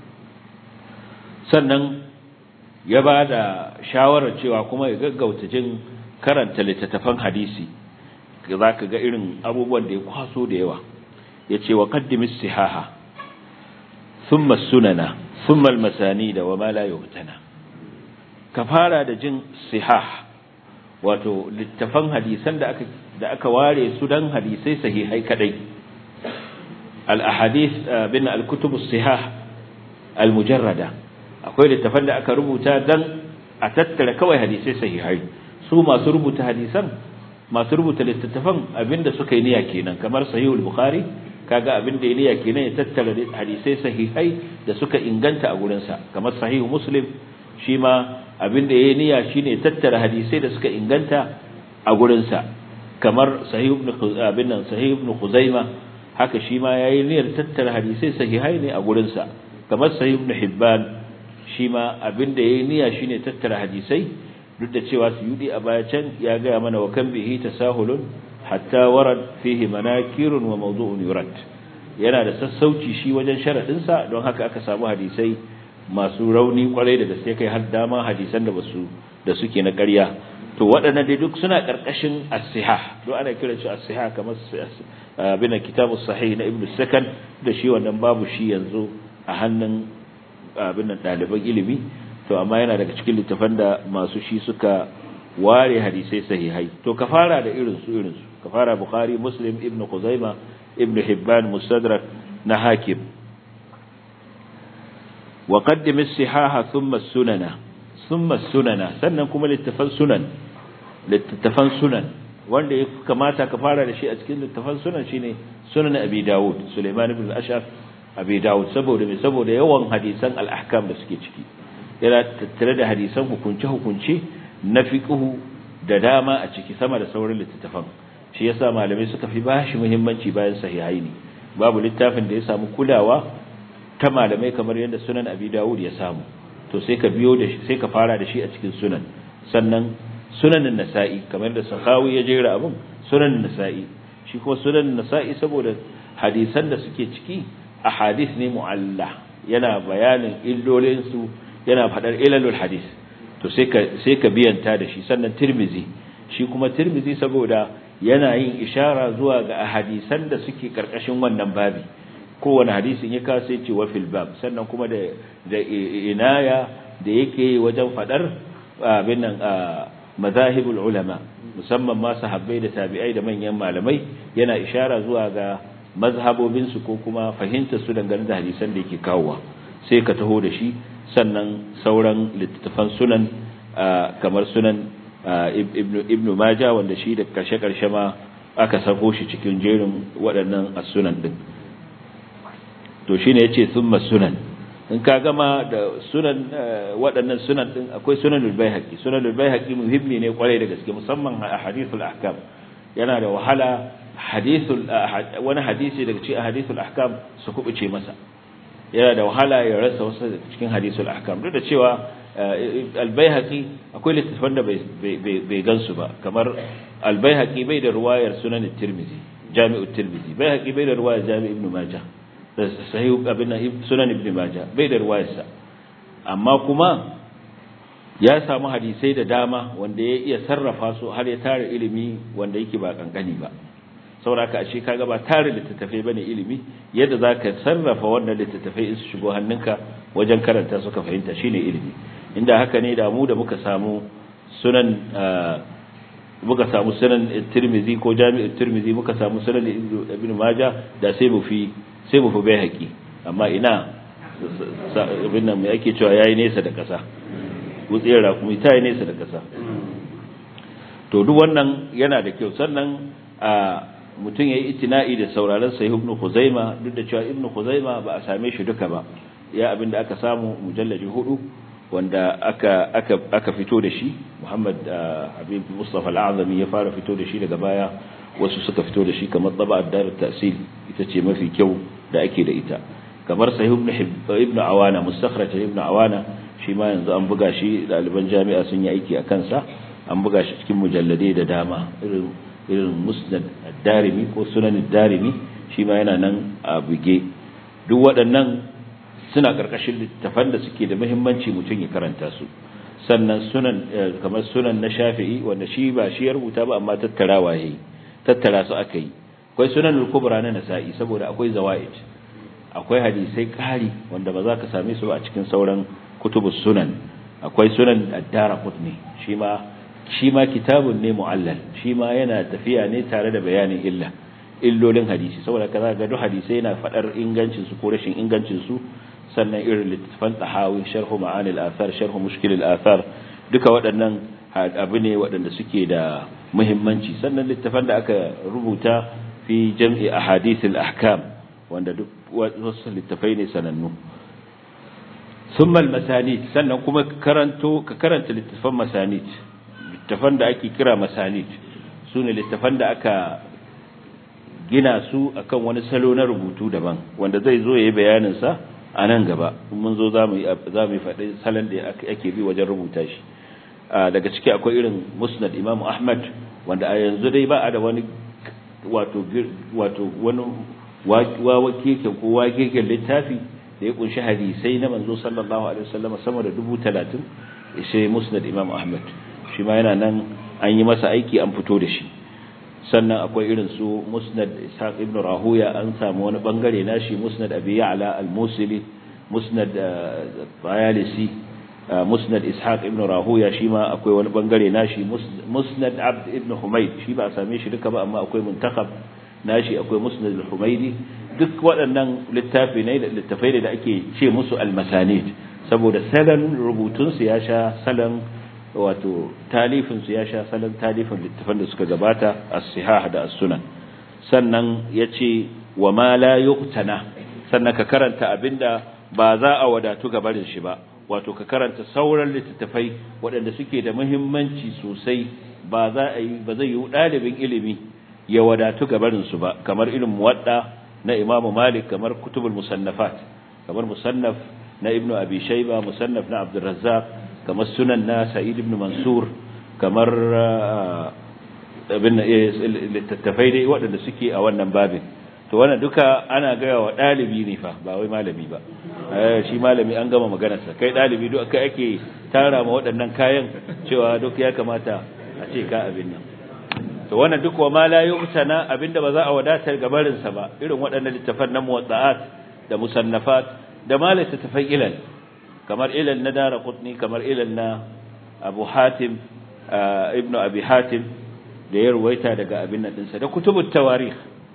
sannan ya ba da shawarar cewa kuma ya gaggauta jin karanta littattafan hadisi za ka ga irin abubuwan da ya kwaso da yawa ya ce wa qaddimis sihaha thumma sunana ثم المسانيد وما لا يغتنى كفارة da jin sihah wato littafan hadisan da aka da aka ware su dan hadisai sahihai kadai al ahadith bin al kutub as sihah al mujarrada akwai littafan da aka rubuta dan a tattara kawai hadisai sahihai su masu rubuta hadisan masu rubuta littattafan abinda suka yi niyya kenan kamar sahihul bukhari kaga abin da ya kenan ya tattara hadisai sahihai da suka inganta a gurinsa kamar sahihu muslim shi ma abin da ya niyya shine tattara hadisai da suka inganta a gurinsa kamar sahihu ibn abin nan sahihu ibn khuzaima haka shi ma yayi niyyar tattara hadisai sahihai ne a gurinsa kamar sahihu ibn hibban shi ma abin da yayi niyya shine tattara hadisai duk da cewa suyudi a baya can ya ga mana wa kan bihi tasahulun hatta warad fihi manakirun wa mawdu'un yurad yana da sassauci shi wajen sharadin sa don haka aka samu hadisai masu rauni kwarai da gaske kai har dama hadisan da basu da suke na ƙarya to waɗannan dai duk suna ƙarƙashin as-sihah don ana kiran shi as-sihah kamar bin kitabu sahih na ibnu sakan da shi wannan babu shi yanzu a hannun abin nan ɗaliban ilimi to amma yana daga cikin littafan da masu shi suka ware hadisai sahihai to ka fara da irin su irin su ka fara bukhari muslim ibnu khuzaima ibnu hibban mustadrak na hakim wa qaddim as-sihaha thumma as-sunana thumma as-sunana sannan kuma littafan sunan littafan sunan wanda ya kamata ka fara da shi a cikin littafan sunan shine sunan abi dawud sulaiman ibn al-ashaf abi dawud saboda me saboda yawan hadisan al-ahkam da suke ciki yana tattare da hadisan hukunce hukunce na fiqhu da dama a ciki sama da sauran littafan shi yasa malamai suka fi bashi muhimmanci bayan sahihaini babu littafin da ya samu kulawa ta malamai kamar yadda sunan abi dawud ya samu to sai ka biyo da shi sai ka fara da shi a cikin sunan sannan sunanin nasa'i kamar da sahawi ya jera abin sunanin nasa'i shi kuma sunanin nasa'i saboda hadisan da suke ciki a hadis ne mu'alla yana bayanin illolinsu yana faɗar ilalul hadis to sai ka sai ka biyanta da shi sannan tirmizi shi kuma tirmizi saboda yana yin ishara zuwa ga hadisan da suke karkashin wannan babi kowane hadisin ya kasa ce wa fil bab sannan kuma da da inaya da yake wajen faɗar abin nan mazahibul ulama musamman ma sahabbai da tabi'ai da manyan malamai yana ishara zuwa ga mazhabobin su ko kuma fahimtar su dangane da hadisan da yake kawowa sai ka taho da shi sannan sauran littattafan sunan kamar sunan ibnu ibnu maja wanda shi da karshe karshe ma aka sako shi cikin jerin waɗannan as-sunan din to shine yace thumma sunan in ka gama da sunan waɗannan sunan din akwai sunanul baihaqi sunanul baihaqi muhimmi ne kwarai da gaske musamman a hadithul ahkam yana da wahala hadithul wani hadisi daga cikin hadithul ahkam su kubuce masa yana da wahala ya rasa wasu daga cikin hadithul ahkam duk da cewa al-baihaqi akwai littafan da bai gansu ba kamar al-baihaqi bai da ruwayar sunan at-tirmidhi jami'ut tirmidhi baihaqi bai da ruwayar jami' ibn majah sahih abin sunan ibn majah bai da ruwayarsa amma kuma ya samu hadisai da dama wanda ya iya sarrafa su har ya tare ilimi wanda yake ba kankani ba saboda ashe kaga ba tare littattafai bane ilimi yadda zaka sarrafa wannan littattafai in su shigo hannunka wajen karanta su ka fahimta shine ilimi inda haka ne da mu da muka samu sunan muka samu sunan Tirmidhi ko Jami'ut Tirmidhi muka samu sunan Ibn Majah da sai mu fi sai mu fi bai haƙi amma ina abin nan mai ake cewa yayi nesa da ƙasa wutsiyar rakumi ta yi nesa da ƙasa to duk wannan yana da kyau sannan a mutum ya yi itina'i da sauraron sahih ibn Khuzaima duk da cewa ibn Khuzaima ba a same shi duka ba ya abinda aka samu mujallaji hudu wanda aka aka aka fito da shi Muhammad Habib Mustafa Al-Azami ya fara fito da shi daga baya wasu suka fito da shi kamar taba'at dar ta'sil ita ce mafi kyau da ake da ita kamar sahih ibn ibn Awana mustakhraj ibn Awana shi ma yanzu an buga shi ɗaliban jami'a sun yi aiki a kansa an buga shi cikin mujalladai da dama irin irin musnad darimi ko sunan darimi shi ma yana nan a buge duk waɗannan suna ƙarƙashin littafan da suke da muhimmanci mutum ya karanta su sannan sunan kamar sunan na shafi'i wanda shi ba shi ya rubuta ba amma tattarawa yayi tattara su aka yi akwai sunan al-kubra na nasa'i saboda akwai zawaid akwai hadisai ƙari wanda ba za ka same su ba a cikin sauran kutubus sunan akwai sunan ad-darqutni shi ma shi ma kitabun ne mu'allal shi ma yana tafiya ne tare da bayanin illa illolin hadisi saboda kaza ga duk hadisi yana fadar ingancin su ko rashin ingancin su sannan irin littafan tahawi sharhu ma'anil athar sharhu mushkil al-athar duka waɗannan abu ne waɗanda suke da muhimmanci sannan littafan da aka rubuta fi jam'i ahadith al-ahkam wanda duk wasu littafai ne sanannu ثم المسانيد sannan kuma karanto ka karanta littafan masanid littafan da ake kira masanid su ne littafan da aka gina su akan wani salo na rubutu daban wanda zai zo ya yi bayaninsa a nan gaba mun zo za mu yi faɗi salon da ake bi wajen rubuta shi daga ciki akwai irin musnad imam ahmad wanda a yanzu dai ba a da wani wato wato wani wawa keken ko wagegen littafi da ya kunshi hadisai na manzo sallallahu alaihi wasallam sama da dubu talatin sai musnad imam ahmad shi ma yana nan an yi masa aiki an fito da shi sannan akwai irin su musnad ishaq ibn rahuya an samu wani bangare nashi musnad abi ya'la al-musili musnad bayalisi musnad ishaq ibn rahuya shi ma akwai wani bangare nashi musnad abd ibn humayd shi ba a same shi duka ba amma akwai muntakab nashi akwai musnad al-humaydi duk waɗannan littafi ne littafai da ake ce musu al-masanid saboda salon rubutun su ya sha salon wato talifin su ya sha salon talifin littafan da suka gabata as-sihah da as-sunan sannan yace wa ma la yuqtana sannan ka karanta abinda ba za a wadatu gabarin shi ba wato ka karanta sauran littattafai waɗanda suke da muhimmanci sosai ba za a yi ba zai yi ɗalibin ilimi ya wadatu gabarin su ba kamar irin muwadda na Imam Malik kamar kutubul musannafat kamar musannaf na Ibn Abi Shayba musannaf na Abdul Razzaq kamar sunan na Sa'id ibn Mansur kamar abin littattafai dai waɗanda suke a wannan babin to wannan duka ana gaya wa ɗalibi ne fa ba wai malami ba shi malami an gama maganarsa kai ɗalibi duk kai ake tara ma waɗannan kayan cewa duk ya kamata a ce ka abin nan to wannan duk wa ma la yu'tana abinda ba za a wadatar gabarin sa ba irin waɗannan littafan na muwadda'at da musannafat da ma littafan ilal kamar ilal na dara qutni kamar ilal na abu hatim ibnu abi hatim da ya ruwaita daga abin nan dinsa da kutubut tawarikh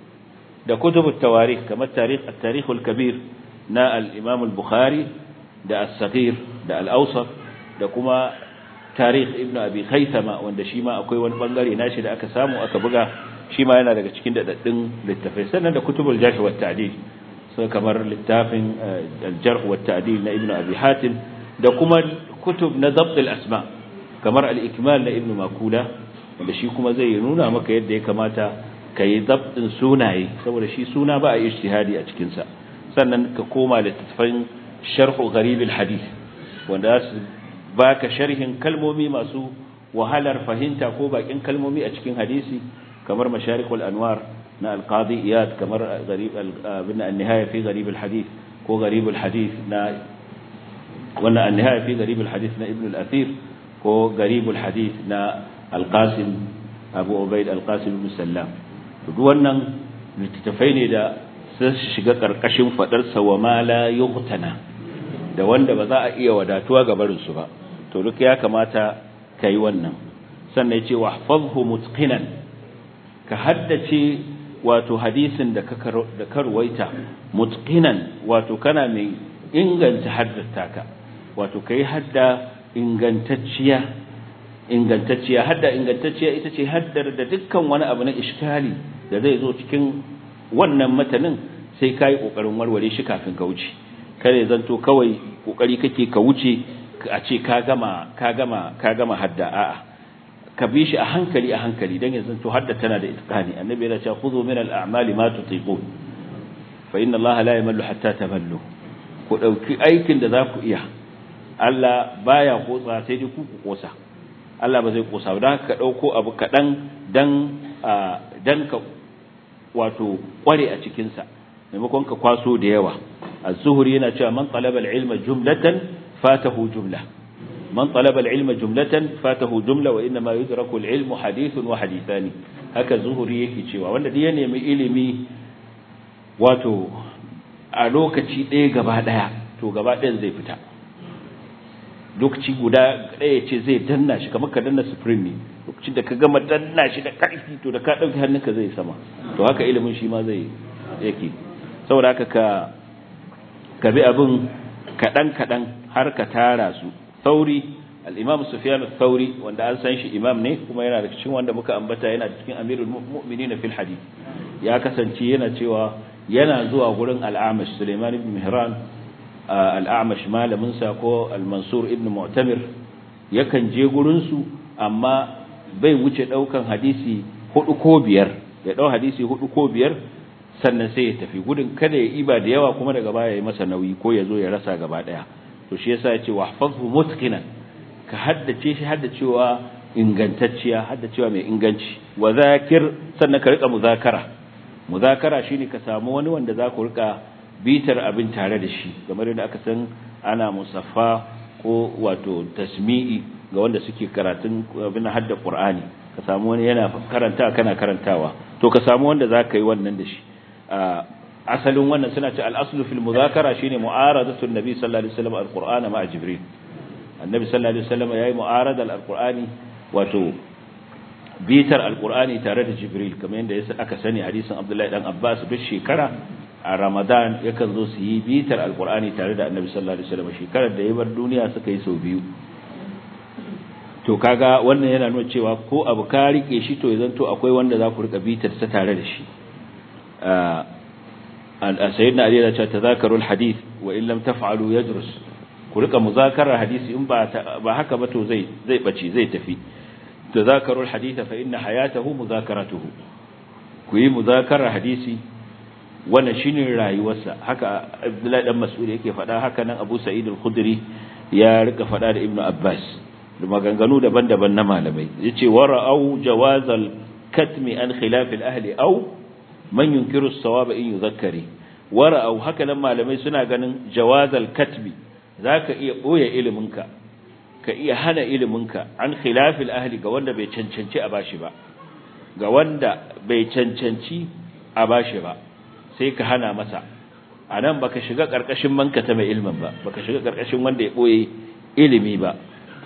da kutubut tawarikh kamar tarikh at-tarikh al-kabir na al-imam al-bukhari da as-saghir da al-awsat da kuma tarikh ibnu abi khaythama wanda shi ma akwai wani bangare nashi da aka samu aka buga shi ma yana daga cikin dadaddun littafai sannan da kutubul jarh wa ta'dil so kamar littafin al-jarh wa ta'dil na ibnu abi hatim da kuma kutub na dabt al-asma kamar al-ikmal na ibnu makula wanda shi kuma zai nuna maka yadda ya kamata kai dabtin sunaye saboda shi suna ba a ijtihadi a cikin sa sannan ka koma littafin sharh gharib al-hadith wanda su baka sharhin kalmomi masu wahalar fahimta ko bakin kalmomi a cikin hadisi kamar masharikul anwar na alqadi iyad kamar gharib bin an-nihaya fi gharib al-hadith ko gharib al-hadith na wannan an-nihaya fi gharib al-hadith na ibn al-athir ko gharib al-hadith na al-qasim abu ubaid al-qasim ibn sallam duk wannan littattafai ne da su shiga karkashin fadar sa wa ma la yuqtana da wanda ba za a iya wadatuwa ga barin su ba to duk ya kamata ka yi wannan sannan ya ce wahfazhu mutqinan ka haddace wato hadisin da ka karwaita mutqinan wato kana mai inganta haddata ka wato kai hadda ingantacciya ingantacciya hadda ingantacciya ita ce haddar da dukkan wani abu na iskali da zai zo cikin wannan matanin sai kai kokarin warware shi kafin ka wuce kare zanto kawai kokari kake ka wuce a ce ka gama ka gama ka gama hadda a'a ka bi shi a hankali a hankali dan yanzu to hadda tana da itqani annabi yana cewa khudhu min al-a'mali ma tutiqun fa inna allaha la yamallu hatta tamallu ku dauki aikin da za ku iya Allah baya kotsa sai dai ku ku kosa Allah ba zai kosa ba dan ka dauko abu kadan dan dan ka wato kware a cikin sa maimakon ka kwaso da yawa az-zuhri yana cewa man talaba al-ilma jumlatan فاته جملة من طلب العلم جملة فاته جملة وإنما يدرك العلم حديث وحديثان هكا زهري yake cewa wanda dai ya nemi ilimi wato a lokaci ɗaya gaba ɗaya to gaba ɗayan zai fita lokaci guda ɗaya ce zai danna shi kamar ka danna spring ne lokacin da ka gama danna shi da ƙarfi to da ka ɗauki hannunka zai sama to haka ilimin shi ma zai yake saboda haka ka ka bi abin kaɗan-kaɗan har ka tara su sauri al-imam sufyan al-thawri wanda an san shi imam ne kuma yana da cikin wanda muka ambata yana cikin amirul mu'minin fil hadith ya kasance yana cewa yana zuwa gurin al-amash suleiman ibn mihran al-amash malamin sa ko al-mansur ibn mu'tamir yakan je gurin su amma bai wuce daukan hadisi hudu ko biyar ya dau hadisi hudu ko biyar sannan sai ya tafi gudun kada ya iba da yawa kuma daga baya ya masa nauyi ko ya zo ya rasa gaba daya to shi yasa yace wahfazhu mutqinan ka haddace shi haddacewa ingantacciya hadda cewa mai inganci wa zakir sannan ka rika muzakara muzakara shine ka samu wani wanda za ku rika bitar abin tare da shi kamar yadda aka san ana musaffa ko wato tasmi'i ga wanda suke karatun abin hadda qur'ani ka samu wani yana karanta kana karantawa to ka samu wanda za ka yi wannan da shi asalin wannan suna ce al-aslu fil muzakara shine mu'aradatu an-nabi sallallahu alaihi wasallam al-qur'ana ma'a jibril annabi sallallahu alaihi wasallam yayi mu'arada al-qur'ani wato bitar al-qur'ani tare da jibril kamar yadda aka sani hadisin abdullahi dan abbas duk shekara a ramadan yakan zo su yi bitar al-qur'ani tare da annabi sallallahu alaihi wasallam shekarar da ya bar duniya suka yi sau biyu to kaga wannan yana nuna cewa ko abu ka rike shi to yanzu to akwai wanda za ku rika bitar sa tare da shi sayyidina ali ya ce tazakarul hadith wa in lam taf'alu yajrus ku rika muzakarar hadisi in ba ba haka ba to zai zai bace zai tafi tazakarul hadith fa inna hayatahu muzakaratuhu ku yi muzakarar hadisi wannan shine rayuwarsa haka abdullahi dan mas'ud yake faɗa haka nan abu sa'id al-khudri ya rika faɗa da ibnu abbas da maganganu daban-daban na malamai yace wara'au jawazal katmi an khilaf al-ahli aw man yunkiru as-sawaba in yuzakkari wara'au haka nan malamai suna ganin jawazal katmi zaka iya boye iliminka ka iya hana iliminka an khilaf al-ahli ga wanda bai cancanci a bashi ba ga wanda bai cancanci a bashi ba sai ka hana masa anan baka shiga karkashin manka ta mai ilmin ba baka shiga karkashin wanda ya boye ilimi ba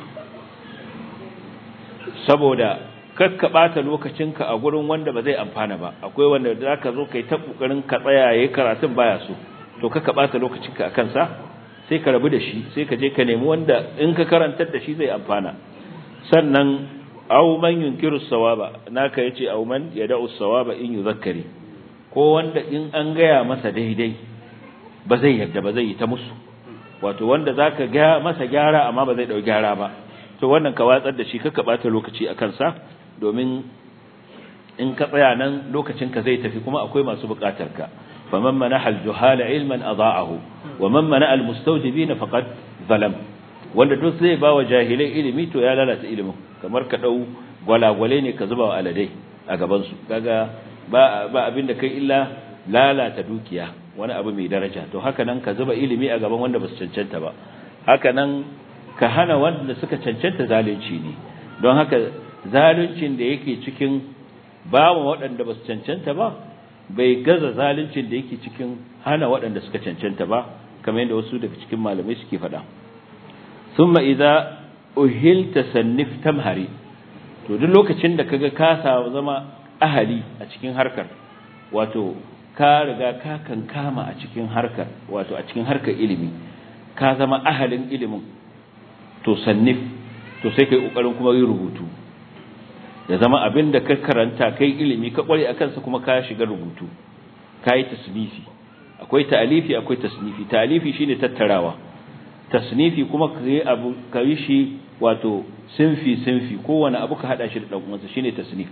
saboda kakka bata lokacinka a gurin wanda ba zai amfana ba akwai wanda zaka zo kai ta kokarin ka tsaya yayin karatun baya so to kakka bata lokacinka akan sa sai ka rabu da shi sai ka je ka nemi wanda in ka karantar da shi zai amfana sannan aw man yunkiru sawaba naka yace aw man yad'u sawaba in yuzakkari ko wanda in an gaya masa daidai ba zai yadda ba zai yi ta musu wato wanda zaka ga masa gyara amma ba zai dau gyara ba to wannan ka watsar da shi kaka bata lokaci a kansa domin in ka tsaya nan lokacin ka zai tafi kuma akwai masu bukatar ka faman manaha al-juhala ilman adha'ahu wa man mana'a al-mustawjibina faqad zalam wanda duk zai ba wa jahilai ilimi to ya lalata ilimin kamar ka dau gwalagwale ne ka zuba wa aladai a gaban su kaga ba ba abin da kai illa lalata dukiya wani abu mai daraja to haka nan ka zuba ilimi a gaban wanda basu cancanta ba haka nan ka hana wanda suka cancanta zalunci ne don haka zaluncin da yake cikin ba mu waɗanda basu cancanta ba bai gaza zaluncin da yake cikin hana waɗanda suka cancanta ba kamar yadda wasu daga cikin malamai suke faɗa thumma idza uhilta sannif tamhari to duk lokacin da kaga ka zama ahali a cikin harkar wato ka riga ka kankama a cikin harkar wato a cikin harkar ilimi ka zama ahalin ilimin to sannif to sai kai kokarin kuma yi rubutu ya zama abin da ka karanta kai ilimi ka kware akan sa kuma ka shiga rubutu kai tasnifi akwai ta'alifi akwai tasnifi ta'alifi shine tattarawa tasnifi kuma kai abu kai shi wato sinfi sinfi kowane abu ka hada shi da dan uwansa shine tasnif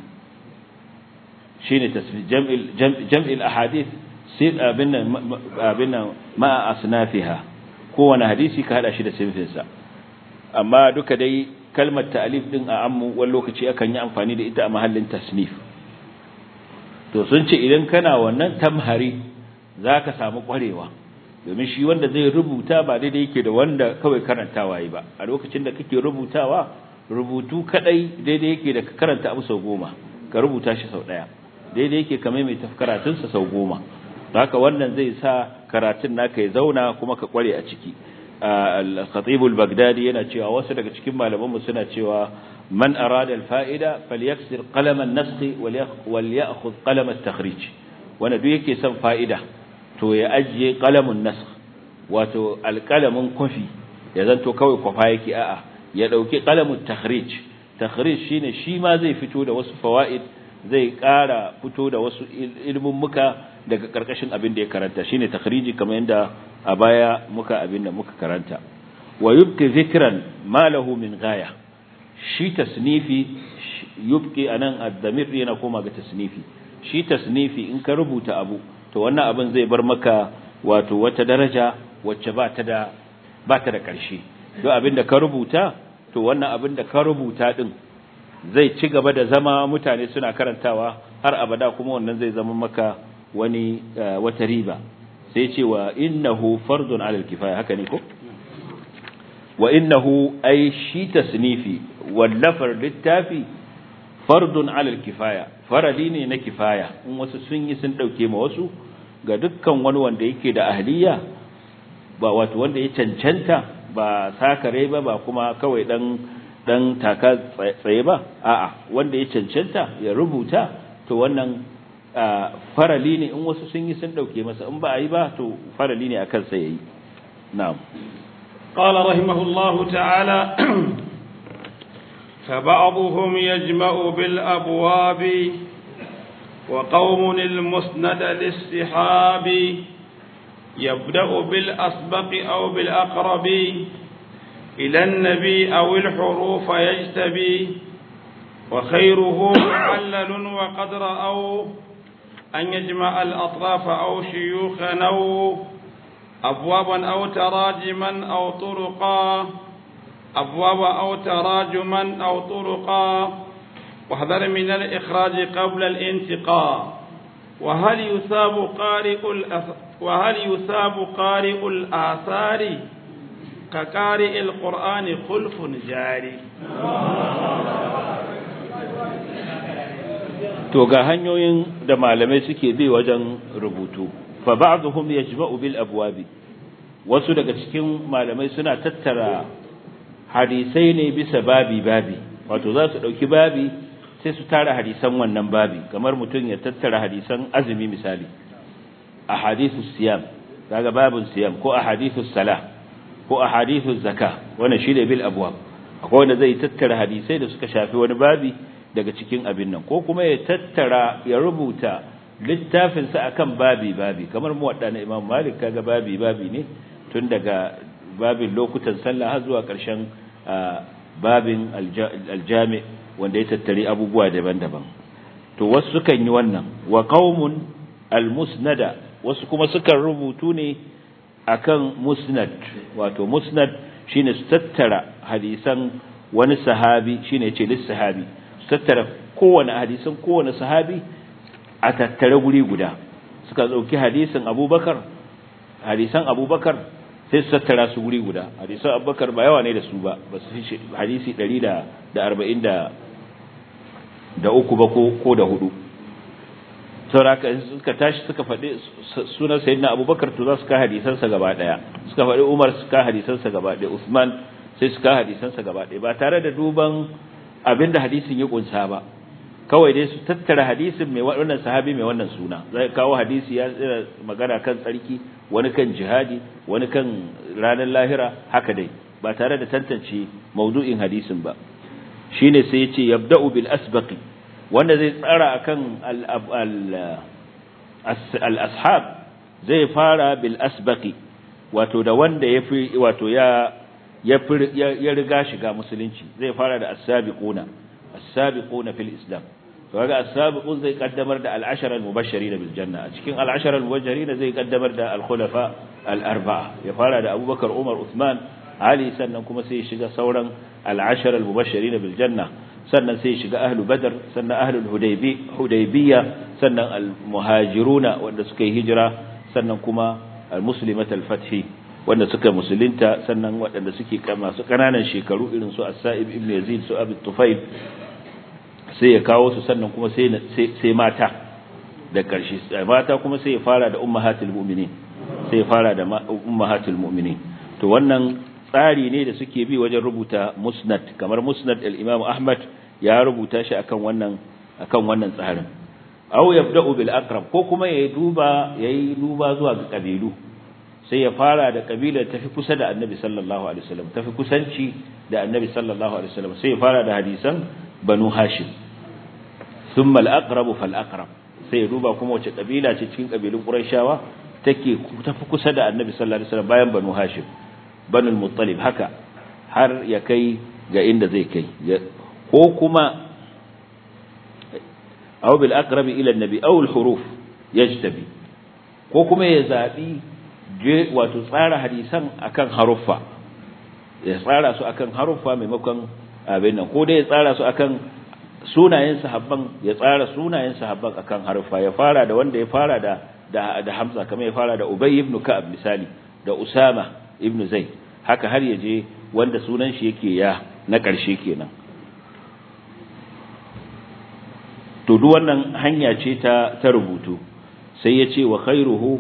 shine tasnif jam'il jam'il ahadith sai abin nan abin nan ma asnafiha kowane hadisi ka hada shi da sinfinsa amma duka dai kalmar ta'alif din a ammu wani lokaci akan yi amfani da ita a mahallin tasnif to sun ce idan kana wannan tamhari zaka samu kwarewa domin shi wanda zai rubuta ba daidai yake da wanda kawai karantawa yi ba a lokacin da kake rubutawa rubutu kadai daidai yake da ka karanta abu sau goma ka rubuta shi sau daya daidai yake kamar mai karatunsa sau goma haka wannan zai sa karatun naka ya zauna kuma ka kware a ciki al-khatib al-baghdadi yana cewa wasu daga cikin malaman mu suna cewa man arada al-fa'ida falyaksir qalam an-nasx wal ya'khudh qalam at-takhrij wanda duk yake son fa'ida to ya ajiye qalamun nasx wato al-qalamun kofi ya zanto kawai kwafa yake a'a ya dauki qalamut takhrij takhrij shine shi ma zai fito da wasu fawaid zai ƙara fito da wasu ilmin muka daga karkashin abin da ya karanta shine takhriji kamar yadda a baya muka abin da muka karanta wa yubqi zikran ma lahu min ghaya shi tasnifi yubqi anan ad-damir yana koma ga tasnifi shi tasnifi in ka rubuta abu to wannan abin zai bar maka wato wata daraja wacce ba ta da ba ta da ƙarshe don abin da ka rubuta to wannan abin da ka rubuta din zai ci gaba da zama mutane suna karantawa har abada kuma wannan zai zama maka wani wata riba sai ce wa innahu fardun alal kifaya haka ne ko wa innahu ay shi tasnifi wallafar littafi fardun alal kifaya faradi ne na kifaya in wasu sun yi sun dauke ma wasu ga dukkan wani wanda yake da ahliya ba wato wanda ya cancanta ba sakare ba ba kuma kawai dan dan taka tsaye ba a'a wanda ya cancanta ya rubuta to wannan farali ne in wasu sun yi sun dauke masa in ba a yi ba to farali ne akan sa yayi na'am قال رحمه الله تعالى فبعضهم يجمع بالأبواب وقوم المسند للسحاب يبدأ بالأسبق أو بالأقرب إلى النبي أو الحروف يجتبي وخيره معلل وقد رأوا أن يجمع الأطراف أو شيوخا أو أبوابا أو تراجما أو طرقا أبوابا أو تراجما أو طرقا واحذر من الإخراج قبل الانتقاء وهل يثاب قارئ وهل يثاب قارئ الآثار كقارئ القرآن خلف جاري to ga hanyoyin da malamai suke bi wajen rubutu fa ba'dhum yajma'u bil abwabi wasu daga cikin malamai suna tattara hadisai ne bisa babi babi wato za su dauki babi sai su tara hadisan wannan babi kamar mutum ya tattara hadisan azumi misali ahadithus siyam kaga babun siyam ko ahadithus salah ko ahadithuz zakah wannan shine bil abwab akwai wanda zai tattara hadisai da suka shafi wani babi daga cikin abin nan ko kuma ya tattara ya rubuta littafinsa akan babi babi kamar mu wadda na Imam Malik kaga babi babi ne tun daga babin lokutan sallah har zuwa ƙarshen babin aljami wanda ya tattari abubuwa daban-daban to wasu sukan yi wannan wa qaumun almusnada wasu kuma sukan rubutu ne akan musnad wato musnad shine su tattara hadisan wani sahabi shine ce lis sahabi su tattara kowane hadisan kowane sahabi a tattare guri guda suka dauki hadisin Abubakar hadisan Abubakar sai su tattara su guri guda hadisan Abubakar ba yawa ne da su ba ba su hadisi 140 da uku ba ko ko da hudu sauraka suka tashi suka faɗi sunan sayyidina Abubakar to za su ka hadisansa gaba daya suka faɗi Umar su ka hadisansa gaba daya Usman sai su ka hadisansa gaba daya ba tare da duban abinda hadisin ya kunsa ba kawai dai su tattara hadisin mai wannan sahabi mai wannan suna zai kawo hadisi ya tsira magana kan tsarki wani kan jihadi wani kan ranar lahira haka dai ba tare da tantance maudu'in hadisin ba shine sai yace yabda'u bil asbaqi wanda zai tsara akan al ashab zai fara bil asbaqi wato da wanda yafi wato ya ya riga shiga musulunci zai fara da as-sabiquna as-sabiquna fil islam to kaga as-sabiqun zai kaddamar da al-ashara al-mubashirin bil janna a cikin al-ashara al-mubashirin zai kaddamar da al-khulafa al-arba'a ya fara da Abubakar Umar Uthman Ali sannan kuma sai ya shiga sauran al-ashara al-mubashirin bil janna sannan sai ya shiga ahlu badr sannan ahlul hudaybi hudaybiyya sannan al-muhajiruna wanda suka yi hijira sannan kuma al-muslimat al-fathi wanda suka musulunta sannan waɗanda suke masu ƙananan shekaru irin su as-sa'ib ibn yazid su abi tufail sai ya kawo su sannan kuma sai sai mata da ƙarshe mata kuma sai ya fara da ummahatul mu'minin sai ya fara da ummahatul mu'minin to wannan tsari ne da suke bi wajen rubuta musnad kamar musnad al-imam ahmad ya rubuta shi akan wannan akan wannan tsarin aw yabda'u bil aqrab ko kuma yayi duba yayi duba zuwa ga kabilu sai ya fara da kabilar tafi kusa da annabi sallallahu alaihi wasallam tafi kusanci da annabi sallallahu alaihi wasallam sai ya fara da hadisan banu hashim thumma al-aqrab fal aqrab sai ya duba kuma wace kabila ce cikin kabilun qurayshawa take tafi kusa da annabi sallallahu alaihi wasallam bayan banu hashim banu al-muttalib haka har ya kai ga inda zai kai ko kuma aw bil aqrab ila an-nabi aw al-huruf yajtabi ko kuma ya zabi je wato tsara hadisan akan haruffa ya tsara su akan haruffa maimakon abin nan ko dai ya tsara su akan sunayen sahabban ya tsara sunayen sahabban akan harfa ya fara da wanda ya fara da da, da Hamza kamar ya fara da Ubay ibn Ka'ab misali da Usama ibn Zaid haka har ya je wanda sunan shi yake ya na ƙarshe kenan to duk wannan hanya ce ta ta rubutu sai ya ce wa khairuhu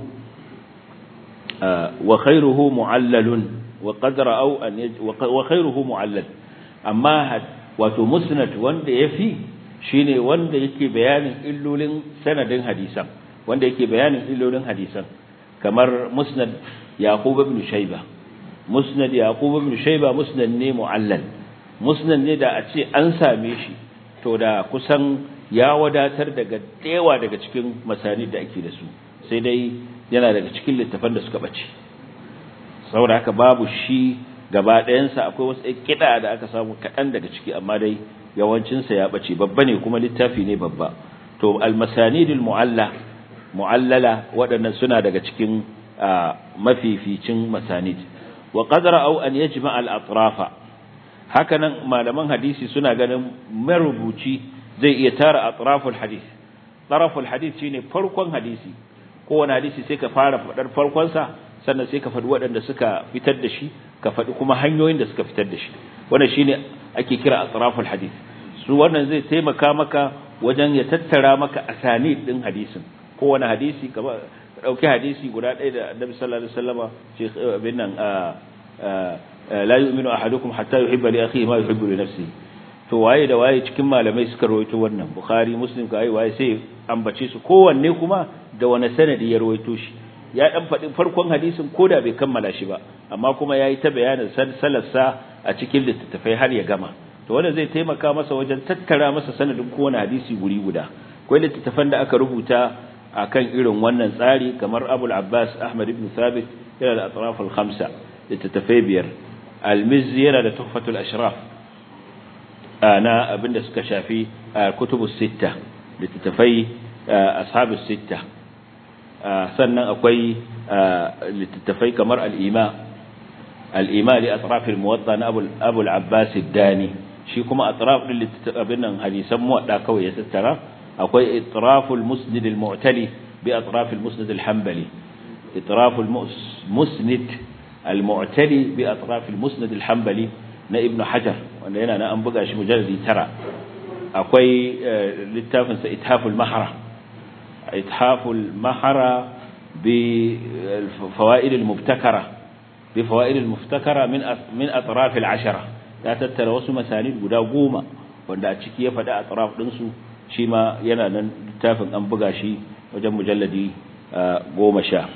wa khairuhu mu'allalun wa qad ra'aw an wa khairuhu mu'allal amma wato musnad wanda yafi shine wanda yake bayanin illolin sanadin hadisan wanda yake bayanin illolin hadisan kamar musnad yaqub ibn shayba musnad yaqub ibn shayba musnad ne mu'allal musnad ne da a ce an same shi to da kusan ya wadatar daga dewa daga cikin masani da ake da su sai dai yana daga cikin littafan da suka bace saboda haka babu shi gaba ɗayansa akwai wasu kiɗa da aka samu kaɗan daga ciki amma dai yawancinsa ya bace babba ne kuma littafi ne babba to almasanidul mu'alla mu'allala waɗannan suna daga cikin mafificin masanid wa qadara au an yajma al atrafa hakanan malaman hadisi suna ganin marubuci zai iya tara atraful hadith taraful hadith shine farkon hadisi kowane hadisi sai ka fara fadar farkon sa sannan sai ka faɗi waɗanda suka fitar da shi ka faɗi kuma hanyoyin da suka fitar da shi wannan shine ake kira atraful hadith su wannan zai taimaka maka wajen ya tattara maka asanid din hadisin kowane hadisi kamar dauki hadisi guda ɗaya da Annabi sallallahu alaihi wasallama ce abin nan la yu'minu ahadukum hatta yuhibba li akhihi ma yuhibbu li nafsihi to waye da waye cikin malamai suka rawaito wannan bukhari muslim ka ai waye sai ambace su kowanne kuma da wani sanadi ya rawaito shi ya dan faɗi farkon hadisin koda bai kammala shi ba amma kuma yayi ta bayanin sallarsa a cikin littattafai har ya gama to wanda zai taimaka masa wajen tattara masa sanadin kowane hadisi guri guda akwai littattafan da aka rubuta akan irin wannan tsari kamar Abul Abbas Ahmad ibn Thabit yana da atraf al-khamsa littattafai biyar al-Mizzi yana da Tuhfatul Ashraf na abinda suka shafi kutubus sitta littattafai ashabus sitta sannan akwai littattafai kamar al-Ima al-Ima li atraf al-Muwatta na Abu al-Abbas ad-Dani shi kuma atraf din littattafin nan hadisan muwadda kawai ya tattara akwai itraful musnid al-mu'tali bi atraf al-musnad al-hanbali itraful musnid al-mu'tali bi atraf al-musnad al-hanbali na ibnu hajar wanda yana na an buga shi mujalladi tara akwai littafin sa ithaful mahara ithaful mahara bi fawaid al-mubtakara bi fawaid al-mubtakara min min atraf al-ashara ya tattara wasu masanid guda goma wanda a ciki ya faɗi atraf din su shi ma yana nan littafin an buga shi wajen mujalladi goma sha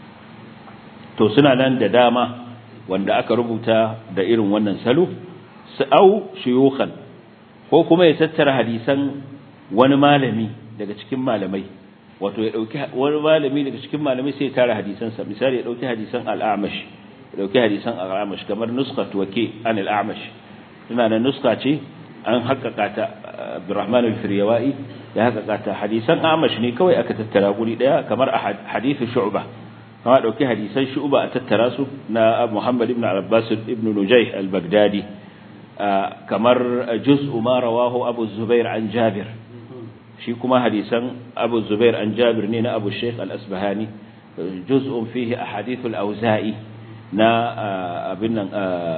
to suna nan da dama wanda aka rubuta da irin wannan salo su au shuyukhan ko kuma ya tattara hadisan wani malami daga cikin malamai wato ya dauki wani malami daga cikin malamai sai ya tara hadisansa misali ya dauki hadisan al-A'mash ya dauki hadisan al-A'mash kamar nuskhat wake an al-A'mash ina da nuska ce an haƙaƙa ta Abdurrahman al-Firyawai ya haƙaƙa ta hadisan A'mash ne kawai aka tattara guri daya kamar hadithu Shu'bah kama dauki hadisan Shu'bah a tattara su na Muhammad ibn Abbas ibn Nujayh al-Baghdadi kamar juz'u ma rawahu Abu Zubair an Jabir shi kuma hadisan Abu Zubair an Jabir ne na Abu Sheikh al-Asbahani juz'un fihi ahadith al-Auza'i na abin nan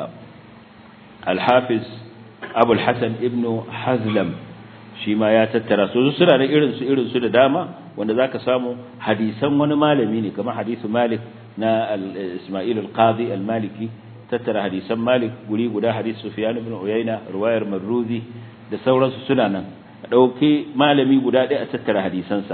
al-Hafiz Abu al-Hasan ibn Hazlam shi ma ya tattara su suna da irin su irin su da dama wanda zaka samu hadisan wani malami ne kamar hadisu Malik na Ismail al-Qadi al-Maliki tattara hadisan Malik guri guda hadis Sufyan ibn Uyayna riwayar Marruzi da sauransu suna nan dauki malami guda ɗaya a tattara hadisansa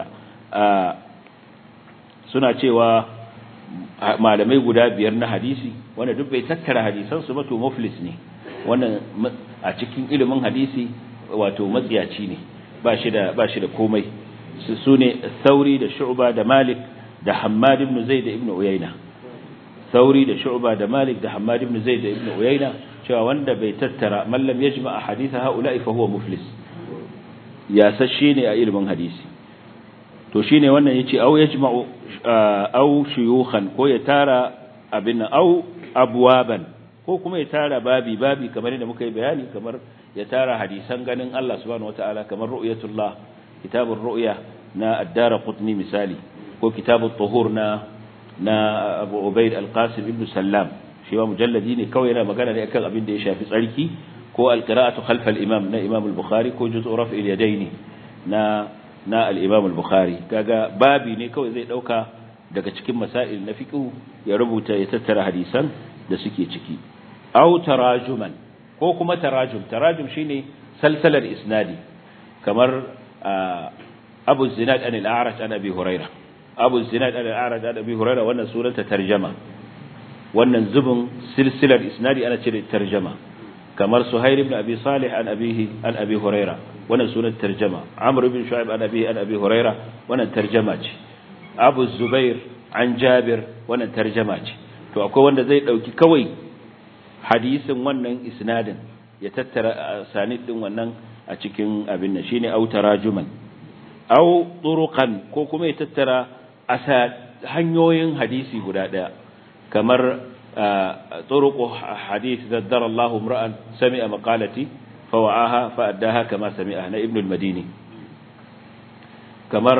suna cewa malamai guda biyar na hadisi wanda duk bai tattara hadisansu ba to muflis ne wannan a cikin ilimin hadisi wato matsiyaci ne ba shi da ba shi da komai su sune Sauri da Shu'ba da Malik da Hammad ibn Zaid da Ibn Uyayna Sauri da Shu'ba da Malik da Hammad ibn Zaid da Ibn Uyayna cewa wanda bai tattara man lam yajma ahadith haula'i fa huwa muflis ya sashe ne a ilimin hadisi to shine wannan yace au yajma'u au shuyukhan ko ya tara abin au abwaban ko kuma ya tara babi babi kamar yadda muka yi bayani kamar ya tara hadisan ganin Allah subhanahu wataala kamar ru'yatullah kitabur ru'ya na ad-darqutni misali ko kitabut tuhur na na Abu Ubayd al-Qasim ibn Sallam shi ma mujalladi ne kawai yana magana ne akan abin da ya shafi tsarki ko al-qira'atu khalf al-imam na Imam al-Bukhari ko juz'u raf'il yadaini na na al-Imam al-Bukhari kaga babi ne kawai zai dauka daga cikin masail na fiqh ya rubuta ya tattara hadisan da suke ciki aw tarajuman ko kuma tarajum tarajum shine salsalar isnadi kamar Abu Zinad an al-A'raj an Abi Hurairah Abu Zinad an al-A'raj an Abi Hurairah wannan sunanta tarjama wannan zubin silsilar isnadi ana cire tarjama kamar Suhail ibn Abi Salih an abihi an Abi Hurairah wannan sunan tarjama Amr ibn Shu'aib an abihi an Abi Hurairah wannan tarjama ce Abu Zubair an Jabir wannan tarjama ce to akwai wanda zai dauki kawai hadisin wannan isnadin ya tattara sanid din wannan a cikin abin nan shine au tarajuman au turuqan ko kuma ya tattara asa hanyoyin hadisi guda daya kamar turuqu hadith zaddara Allah imra'an sami'a maqalati fawa'aha fa'addaha kama sami'a na ibn al-madini kamar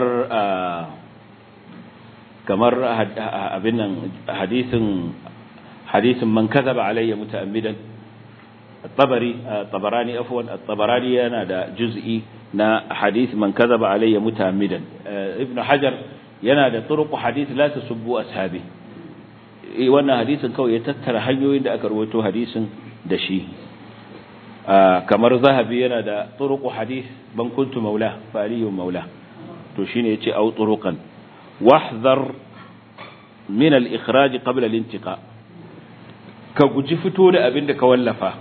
kamar abin nan hadisin hadisin man kadhaba alayya muta'ammidan at-tabari at-tabarani afwan at-tabarani yana da juz'i na hadith man kadhaba alayya muta'ammidan ibn hajar yana da turuq hadith la tasubbu ashabi wannan hadisin kawai ya tattara hanyoyin da aka rawaito hadisin da shi kamar zahabi yana da turuq hadith ban kuntu maula fa aliyun maula to shine yace au turuqan واحذر من الإخراج قبل الانتقاء كجي فتو da abin da ka wallafa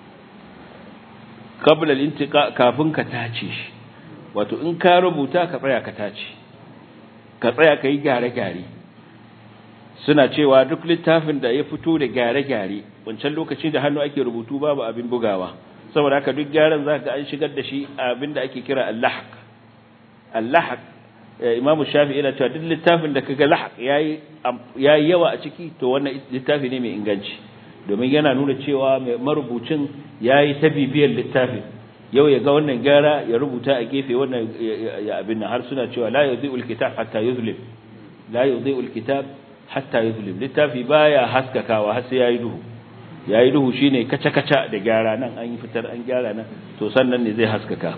قبل الانتقاء kafin ka tace shi wato in ka rubuta ka tsaya ka tace ka tsaya kai gyare-gyare suna cewa duk littafin da ya fito da gyare-gyare wancan lokaci da hannu ake rubutu babu abin bugawa saboda haka duk gyaran zaka an shigar da shi abin da ake kira al-lahq al-lahq Imam Shafi'i yana cewa duk littafin da kaga lahaq yayi yayi yawa a ciki to wannan littafi ne mai inganci domin yana nuna cewa mai marubucin yayi ta bibiyar littafin yau ya ga wannan gyara ya rubuta a gefe wannan ya abin nan har suna cewa la yudhi'ul kitab hatta yuzlim la yudhi'ul kitab hatta yuzlim littafi baya haskakawa har sai yayi duhu yayi duhu shine kaca kaca da gyara nan an yi fitar an gyara nan to sannan ne zai haskaka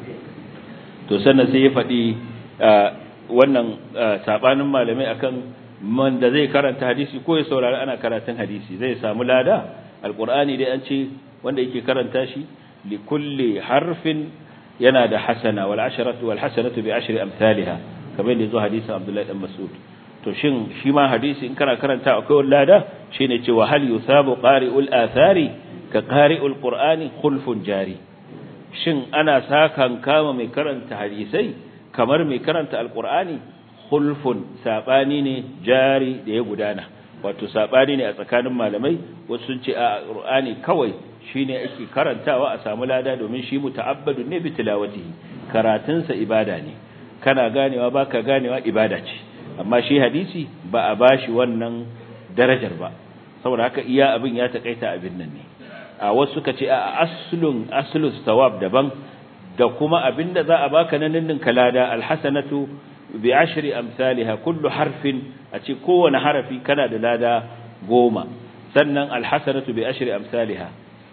to sannan sai ya faɗi wannan sabanin malamai akan man da zai karanta hadisi ko ya saurari ana karatun hadisi zai samu lada alqur'ani dai an ce wanda yake karanta shi li kulli harfin yana da hasana wal asharatu wal hasanatu bi ashri amsalha kamar da zo hadisin Abdullahi dan Mas'ud to shin shi ma hadisi in kana karanta akwai lada shine cewa hal yusabu qari'ul athari ka qari'ul qur'ani khulfun jari shin ana sakan kama mai karanta hadisai kamar mai karanta alkur'ani khulfun sabani ne jari da ya gudana wato sabani ne a tsakanin malamai wasu sun ce a alkur'ani kawai shine ake karantawa a samu lada domin shi muta'abbadun ne bi tilawatihi karatunsa ibada ne kana ganewa baka ganewa ibada ce amma shi hadisi ba a bashi wannan darajar ba saboda haka iya abin ya takaita abin nan ne a wasu suka ce a aslun aslus thawab daban da kuma abinda za a baka na ninnin kalada alhasanatu bi ashri amsalha kullu harfin a ce kowane harafi kana da lada goma sannan alhasanatu bi ashri amsalha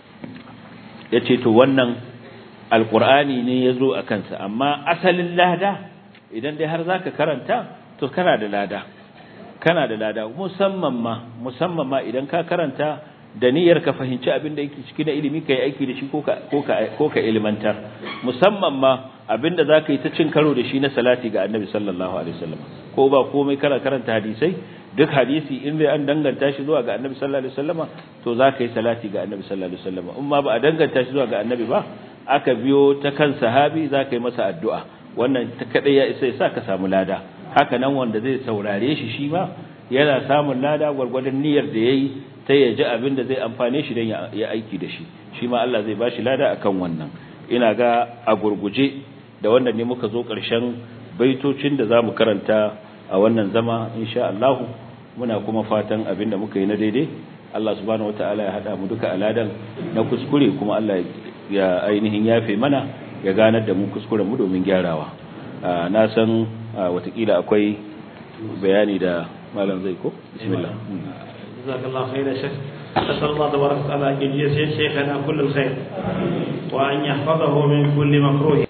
yace to wannan alqur'ani ne yazo a kansa amma asalin lada idan dai har zaka karanta to kana da lada kana da lada musamman ma musamman ma idan ka karanta da niyyar ka fahimci abin da yake ciki na ilimi kai aiki da shi ko ka ko ka ko ka ilmantar musamman ma abin da zaka yi ta cin karo da shi na salati ga Annabi sallallahu alaihi wasallam ko ba komai kana karanta hadisai duk hadisi in dai an danganta shi zuwa ga Annabi sallallahu alaihi wasallama to zaka yi salati ga Annabi sallallahu alaihi wasallama in ma ba a danganta shi zuwa ga Annabi ba aka biyo ta kan sahabi zaka yi masa addu'a wannan ta kadai ya isa ya sa ka samu lada haka nan wanda zai saurare shi shi ma yana samun lada gwargwadon niyyar da yayi ta ya ji abin da zai amfane shi don ya aiki da shi shi ma Allah zai bashi lada akan wannan ina ga a gurguje da wannan ne muka zo ƙarshen baitocin da zamu karanta a wannan zama insha Allah muna kuma fatan abin da muka yi na daidai Allah subhanahu wataala ya hada mu duka aladan na kuskure kuma Allah ya ainihin yafe mana ya ganar da mu kuskuren mu domin gyarawa na san watakila akwai bayani da malam zai ko bismillah jazakallahu khairan shekh أسأل الله تبارك وتعالى أن يجزي شيخنا كل الخير وأن يحفظه من كل مكروه